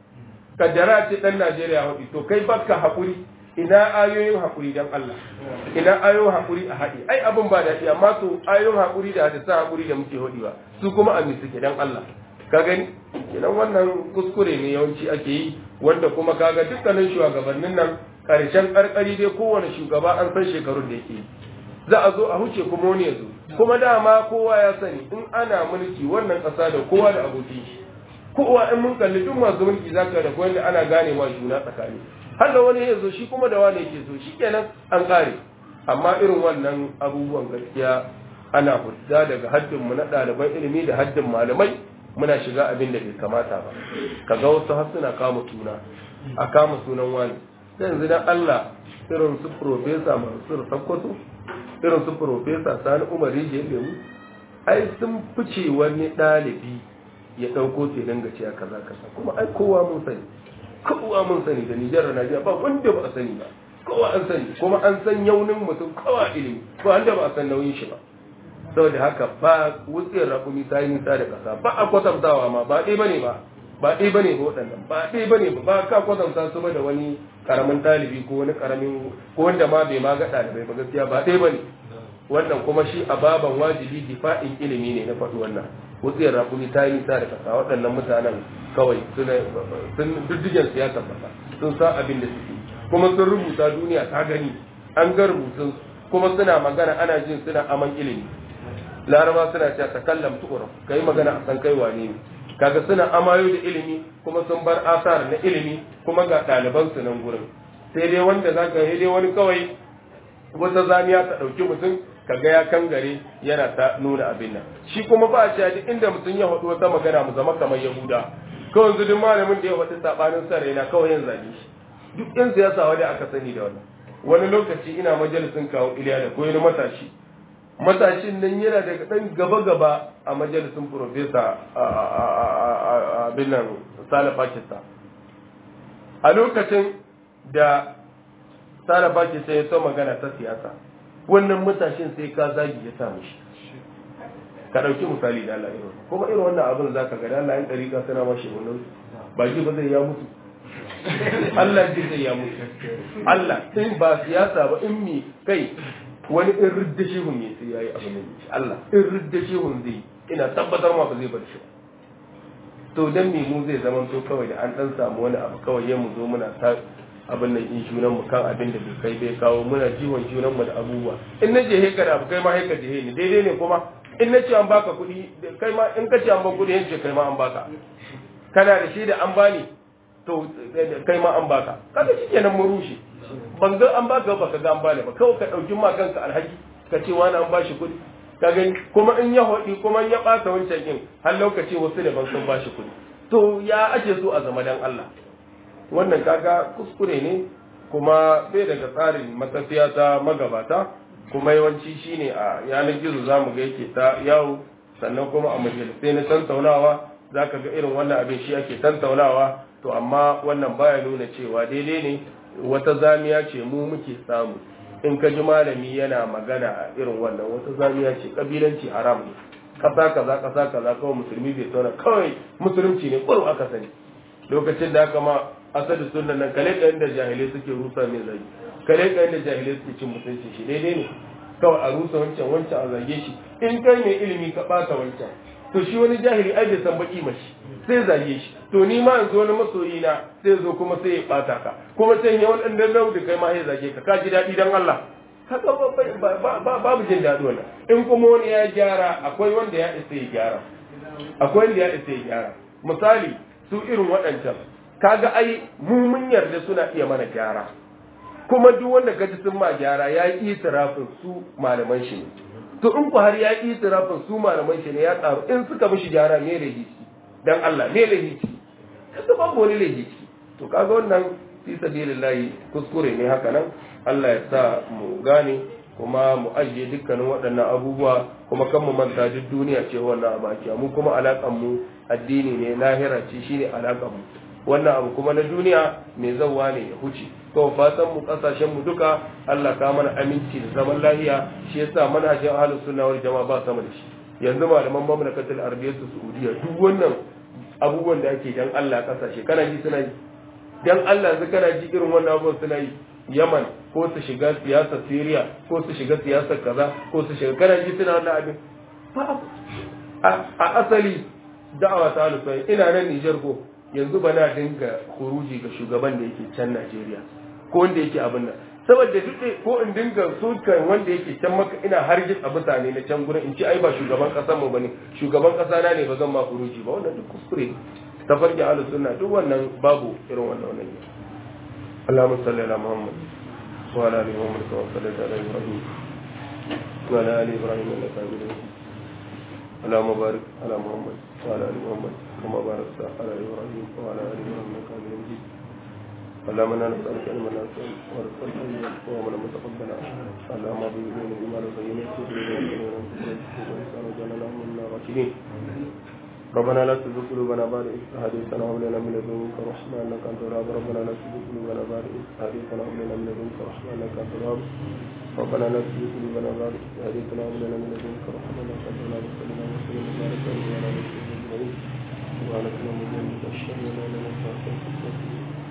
kaddara ce dan Najeriya haɗi to kai baka haƙuri ina ayoyin haƙuri dan Allah ina ayoyin haƙuri a haɗi ai abin ba daɗi amma to ayoyin haƙuri da hadisan haƙuri da muke haɗi ba su kuma a suke dan Allah ka gani kenan wannan kuskure ne yawanci ake yi wanda kuma kaga dukkanin shugabannin nan karshen karkari dai kowane shugaba an san shekarun da yake za a zo a huce kuma wani ya zo kuma dama kowa ya sani in ana mulki wannan ƙasa da kowa da abokin shi kowa in mun kalli duk masu mulki zaka da wanda ana gane wa juna tsakani har da wani ya zo shi kuma da wani yake so shikenan an kare amma irin wannan abubuwan gaskiya ana hudda daga haddin mu na ɗaliban ilimi da haddin malamai muna shiga abin da bai kamata ba kaga wasu har suna kama suna a kama sunan wani sai yanzu dan Allah irin su profesa Mansur Sakkwato irin su profesa Sani Umar Rijiyar Lemu ai sun fice wani ɗalibi ya ɗauko su ya dinga cewa kaza kaza kuma ai kowa mun sani kowa mun sani da Nijar da Najeriya ba wanda ba a sani ba kowa an sani kuma an san yaunin mutum kowa ilimi ba wanda ba a san nauyin shi ba saboda haka ba wutsiyar rakumi ta yi nisa da ƙasa ba a kwatantawa ma ba ɗaya bane ba ba ɗaya bane ba waɗannan ba ɗaya bane ba ba ka kwatanta su ba da wani karamin ɗalibi ko wani karamin ko wanda ma bai ma ga ɗalibai ba gaskiya ba ɗaya bane wannan kuma shi a baban wajibi difa'in ilimi ne na faɗi wannan wutsiyar rakumi ta yi nisa da ƙasa waɗannan mutanen kawai suna sun diddigen su ya tabbata sun san abin da suke kuma sun rubuta duniya ta gani an ga rubutun kuma suna magana ana jin suna aman ilimi laraba suna cewa takallam tu'raf kai magana a san kai wane ne kaga suna amayo da ilimi kuma sun bar asar na ilimi kuma ga ɗaliban su nan gurin sai dai wanda zaka yi dai wani kawai wata zamiya ta ɗauki mutum kaga ya kangare yana ta nuna abin nan shi kuma ba a cewa duk inda mutum ya faɗi wata magana mu zama kamar yahuda kawai yanzu duk malamin da ya faɗi sabanin sa raina kawai yan zage shi duk yan siyasa wanda aka sani da wannan wani lokaci ina majalisin kawo iliya da koyi matashi matashin nan yana daga ɗan gaba-gaba a majalisun profesa abin nan sale pakistan a lokacin da sale pakistan ya so magana ta siyasa wannan matashin sai ka zagi ya samu shi ka ɗauki misali da Allah irin kuma irin wannan abin za ka gada Allah yan ɗariƙa suna mashi wannan ba ji ba zai ya mutu Allah ji zai ya mutu Allah in ba siyasa ba in mi kai wani in ridda shehun ne sai yayi abin nan shi Allah in ridda shehun zai ina tabbatar ma ba zai bar shi ba to dan me mu zai zama to kawai da an dan samu wani abu kawai ya mu zo muna ta abin nan in junan mu kan abin da bai kai bai kawo muna jiwon junan mu da abubuwa in na je heka da abu kai ma heka je ni daidai ne kuma in na ce an baka kuɗi kai ma in ka ce an ba kuɗi yanzu kai ma an baka kana da shi da an bani to kai ma an baka kaga shikenan mu rushe ban ga an baka ba ka ga an bani ba kawai ka dauki ma kanka alhaji ka ce wani an bashi kuɗi ka gani kuma in ya hodi kuma in ya ɓata wancan din har lokaci wasu da ban sun bashi kuɗi to ya ake so a zama dan Allah wannan kaga kuskure ne kuma bai daga tsarin matafiya ta magabata kuma yawanci shine a yanar gizo zamu ga yake ta yawo sannan kuma a majalisai na tantaunawa zaka ga irin wannan abin shi ake tantaunawa to amma wannan baya nuna cewa daidai ne wata zamiya ce mu muke samu in ka ji malami yana magana a irin wannan wata zamiya ce kabilanci haram ne kasa kaza kasa kaza kawai musulmi bai tauna kawai musulunci ne kwaro aka sani lokacin da aka ma asali sunan nan kale kayan da jahilai suke rusa mai zagi kale kayan da jahilai suke cin mutunci shi daidai ne kawai a rusa wancan wancan a zage shi in kai mai ilimi ka bata wancan to shi wani jahili ai bai san baki mashi sai zage shi to ni ma yanzu wani masoyi na sai zo kuma sai ya bata ka kuma sai ya wani dan da kai ma ya zage ka ka ji daɗi dan Allah haka babu jin daɗi wannan in kuma wani ya gyara akwai wanda ya isa ya gyara akwai wanda ya isa ya gyara misali su irin waɗancan kaga ai mu mun yarda suna iya mana gyara kuma duk wanda gaji sun ma gyara ya yi itirafin su malaman shi ne to in ku har ya yi itirafin su malaman shi ne ya tsaro in suka mishi gyara me da hici dan Allah me da hici kaga babu wani lahici to kaga wannan fi sabilillahi kuskure ne haka nan Allah ya sa mu gane kuma mu ajiye dukkanin waɗannan abubuwa kuma kan mu manta duk duniya ce wannan abaki mu kuma alaƙan mu addini ne lahira ce shine alaƙan mu wannan abu kuma na duniya mai zawa ne ya huce to fatan mu kasashen mu duka Allah ka mana aminci da zaman lahiya shi yasa manhajin ahlus sunna wal jamaa ba sama da shi yanzu malaman mamlakatul arabiyyah saudiya duk wannan abubuwan da ake dan Allah kasashe kana ji suna yi dan Allah yanzu kana ji irin wannan abubuwan suna yi Yaman ko su shiga siyasar Syria ko su shiga siyasar kaza ko su shiga kana ji suna wannan abin a asali da'awa ta alufai ina nan Niger ko yanzu ba na dinga kuruji ga shugaban da yake can Najeriya ko wanda yake abin nan saboda duk ko in dinga sukan wanda yake can maka ina hargitsa a mutane na can gurin in ci ai ba shugaban kasar mu bane shugaban kasa na ne ba zan ma kuruji ba wannan duk kuskure tafarki ahlus sunna duk wannan babu irin wannan wannan Allahumma salli ala Muhammad wa ala ali Muhammad kama sallaita ala Ibrahim wa ala ali Ibrahim innaka Hamidum Majid اللهم بارك على محمد وعلى ال محمد كما باركت على ابراهيم وعلى ال ابراهيم انك حميد مجيد اللهم انا نسالك علما نافعا ورزقا طيبا وعملا متقبلا اللهم بإذن بما نبين وجعلنا من الراشدين ربنا لا تزغ قلوبنا بعد إذ هديتنا وهب لنا من لدنك رحمة إنك أنت الوهاب ربنا لا تزغ قلوبنا بعد إذ هديتنا وهب لنا من لدنك رحمة إنك أنت الوهاب ربنا لا تزغ قلوبنا بعد إذ هديتنا وهب لنا من لدنك رحمة إنك أنت الوهاب صلى الله وسلم وبارك على نبينا محمد وعلى آله وصحبه أجمعين سبحانك اللهم وبحمدك أشهد أن لا إله إلا أنت أستغفرك وأتوب إليك